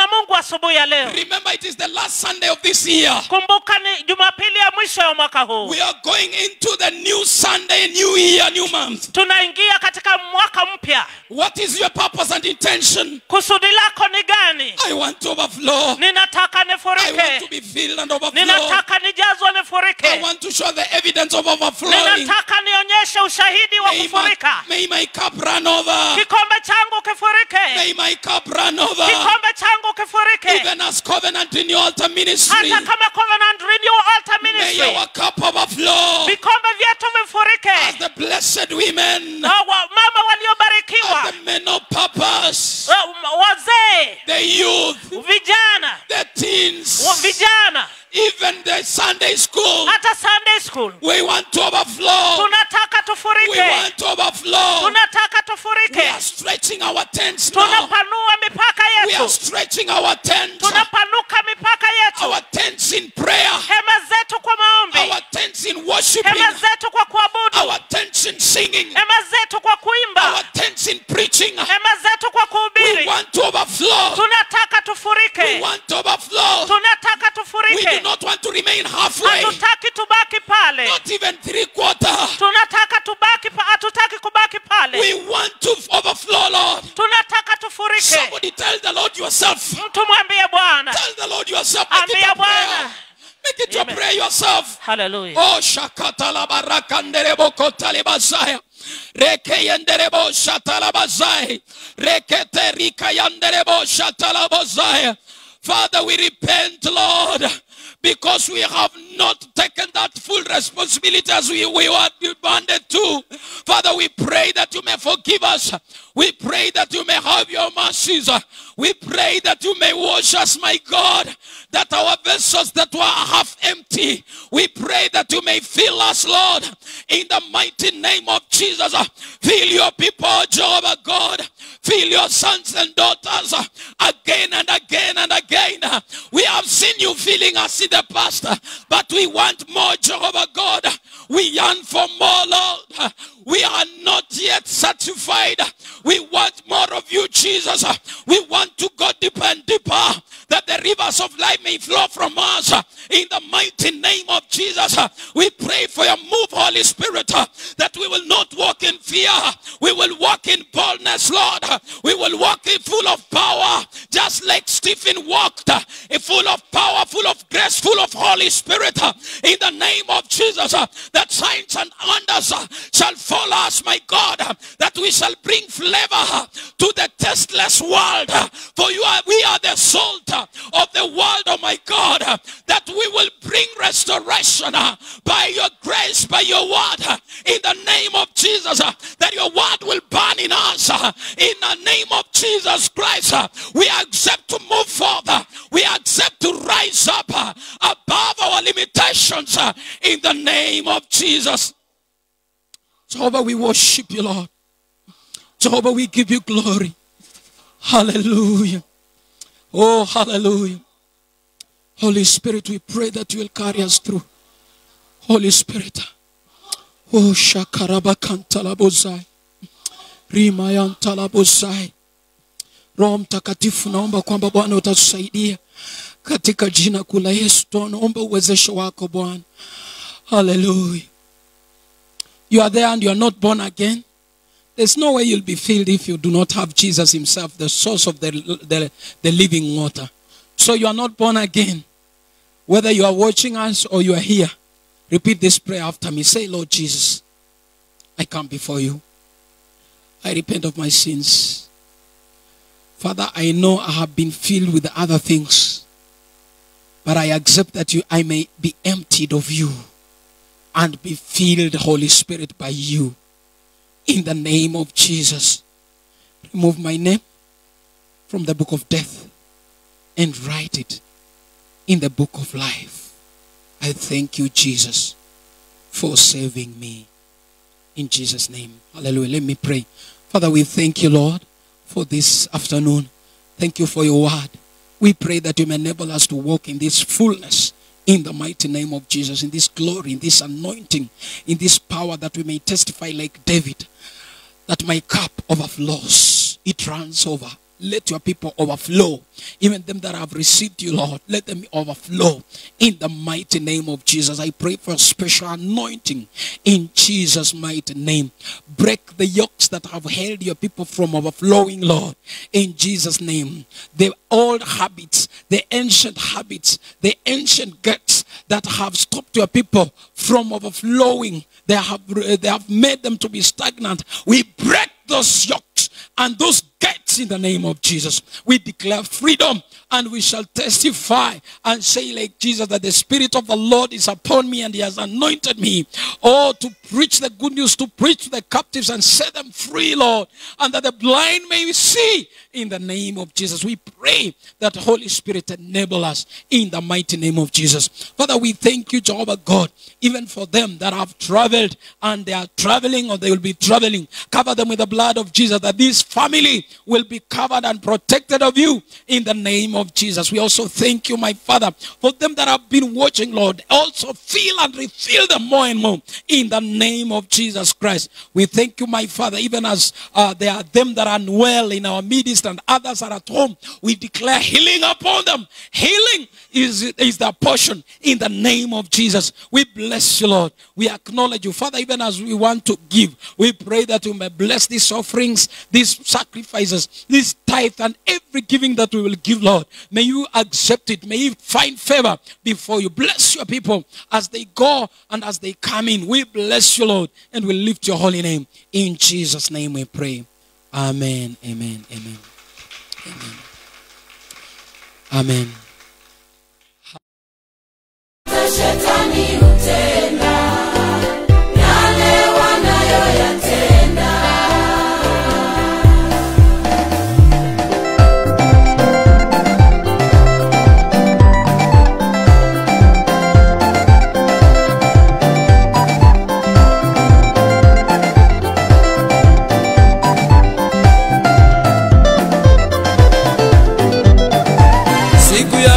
C: asubuhi ya leo
A: Remember, it is the last Sunday of this year.
C: kumbuka ni jumapili ya mwisho ya mwaka huu
A: We are going into the new Sunday, new year, new month.
C: tunaingia katika mwaka mpya
A: What is your purpose and intention?
C: kusudi lako ni gani
A: I want to overflow.
C: ninataka
A: I want to
C: nifurike
A: be filled and overflow.
C: ninataka nijazwe
A: I
C: nifurike
A: want to show the evidence of overflowing.
C: ninataka nionyeshe ushahidi wa
A: May my,
C: kufurika
A: may my cup run over.
C: kikombe changu kifurike
A: May my cup run over.
C: kikombe changu kifurike
A: Even as covenant in your altar ministry.
C: hata kama covenant renewal altar
A: May
C: ministry
A: our cup overflow.
C: vikombe vyetu
A: As
C: vifurike
A: the blessed women.
C: Na wa- mama
A: As
C: waliobarikiwa
A: the men of purpose.
C: wa- wazee
A: The youth.
C: vijana
A: The teens.
C: wa- vijana
A: Even the Sunday school.
C: hata sunday school
A: We want to overflow.
C: tunataka
A: We
C: tufurike
A: want to overflow.
C: tunataka
A: We
C: tufurike
A: are stretching our tents now.
C: tunapanua mipaka
A: We are
C: yetu
A: stretching our tents.
C: tunapanuka mipaka yetu
A: Our tents in prayer.
C: hema zetu kwa maombi
A: Our tents in worshiping.
C: hema zetu kwa kuabudu
A: Our tents in singing.
C: hema zetu kwa
A: Our
C: kuimba
A: tents in preaching.
C: hema zetu kwa
A: We
C: kuhubiri
A: want to overflow.
C: tunataka
A: We
C: tufurike
A: want to overflow.
C: tunataka
A: We do
C: tufurike
A: not want to remain halfway.
C: hatutaki tubaki pale
A: Not even three quarter.
C: tunataka tubaki pa- hatutaki kubaki pale
A: We want to overflow, Lord.
C: tunataka tufurike
A: Somebody tell the Lord yourself.
C: mtu mwambie bwana
A: Tell the Lord yourself. Make it
C: ambia
A: your prayer.
C: bwana
A: Make it your
C: Amen.
A: prayer yourself.
C: haleluya
A: Oh, shakata la baraka nderebo kota le bazaya. Reke yenderebo shata la bazaya. Rekete rika yanderebo shata la bazaya. Father, we repent, Lord, because we have not taken that full responsibility as we, we were demanded to. Father, we pray that you may forgive us. We pray that you may have your mercies. We pray that you may wash us, my God, that our vessels that were half empty, we pray that you may fill us, Lord, in the mighty name of Jesus. Fill your people, Jehovah God. Fill your sons and daughters again and again and again. We have seen you filling us in the past, but we want more, Jehovah God. We yearn for more, Lord. We are not yet satisfied. We want more of you, Jesus. We want to go deeper and deeper, that the rivers of life may flow from us. In the mighty name of Jesus, we pray for your move, Holy Spirit, that we will not walk in fear. We will walk in boldness, Lord. We will walk in full of power, just like Stephen walked, in full of power, full of grace, full of Holy Spirit. In the name of Jesus, that signs and wonders shall follow us, my God, that we shall bring flavor to the tasteless world. For you are, we are the salt of the world, oh my God, that we will bring restoration by your grace, by your word, in the name of Jesus, that your word will burn in us. In the name of Jesus Christ, we accept to move further. We accept to rise up above our limitations in the name of Jesus. Jehovah, we worship you, Lord. Jehovah, we give you glory. Hallelujah. Oh, hallelujah. Holy Spirit, we pray that you will carry us through. Holy Spirit. Oh, shakarabakantalabozai. Rimayantalabozai. Roho Mtakatifu, naomba kwamba Bwana utatusaidia katika jina kuu la Yesu. Tunaomba uwezesho wako Bwana. Hallelujah. You are there and you are not born again. There's no way you'll be filled if you do not have Jesus Himself, the source of the, the, the living water. So you are not born again. Whether you are watching us or you are here, repeat this prayer after me. Say, Lord Jesus, I come before you. I repent of my sins. Father, I know I have been filled with other things, but I accept that you, I may be emptied of you and be filled, Holy Spirit, by you. In the name of Jesus, remove my name from the book of death and write it in the book of life. I thank you, Jesus, for saving me. In Jesus' name. Hallelujah. Let me pray. Father, we thank you, Lord, for this afternoon. Thank you for your word. We pray that you may enable us to walk in this fullness in the mighty name of Jesus, in this glory, in this anointing, in this power that we may testify like David that my cup overflows. It runs over. let your people overflow. Even them that have received you, Lord, let them overflow. In the mighty name of Jesus, I pray for a special anointing in Jesus' mighty name. Break the yokes that have held your people from overflowing, Lord, in Jesus' name. The old habits, the ancient habits, the ancient guts that have stopped your people from overflowing, they have, they have made them to be stagnant. We break those yokes and those gates in the name of Jesus. We declare freedom and we shall testify and say like Jesus that the Spirit of the Lord is upon me and he has anointed me. Oh, to preach the good news, to preach to the captives and set them free, Lord. And that the blind may see in the name of Jesus. We pray that the Holy Spirit enable us in the mighty name of Jesus. Father, we thank you, Jehovah God, even for them that have traveled and they are traveling or they will be traveling. Cover them with the blood of Jesus that this family will be covered and protected of you in the name of Jesus. We also thank you, my Father, for them that have been watching, Lord. Also feel and refill them more and more in the name of Jesus Christ. We thank you, my Father, even as uh, there are them that are unwell in our midst and others are at home. We declare healing upon them. Healing is, is the portion in the name of Jesus. We bless you, Lord. We acknowledge you. Father, even as we want to give, we pray that you may bless these offerings, these sacrifices, this tithe, and every giving that we will give, Lord. May you accept it. May you find favor before you. Bless your people as they go and as they come in. We bless you, Lord, and we lift your holy name. In Jesus' name we pray. Amen. Amen. Amen. Amen. Amen.
D: Shetani hutenda yale wanayoyatenda.
E: siku ya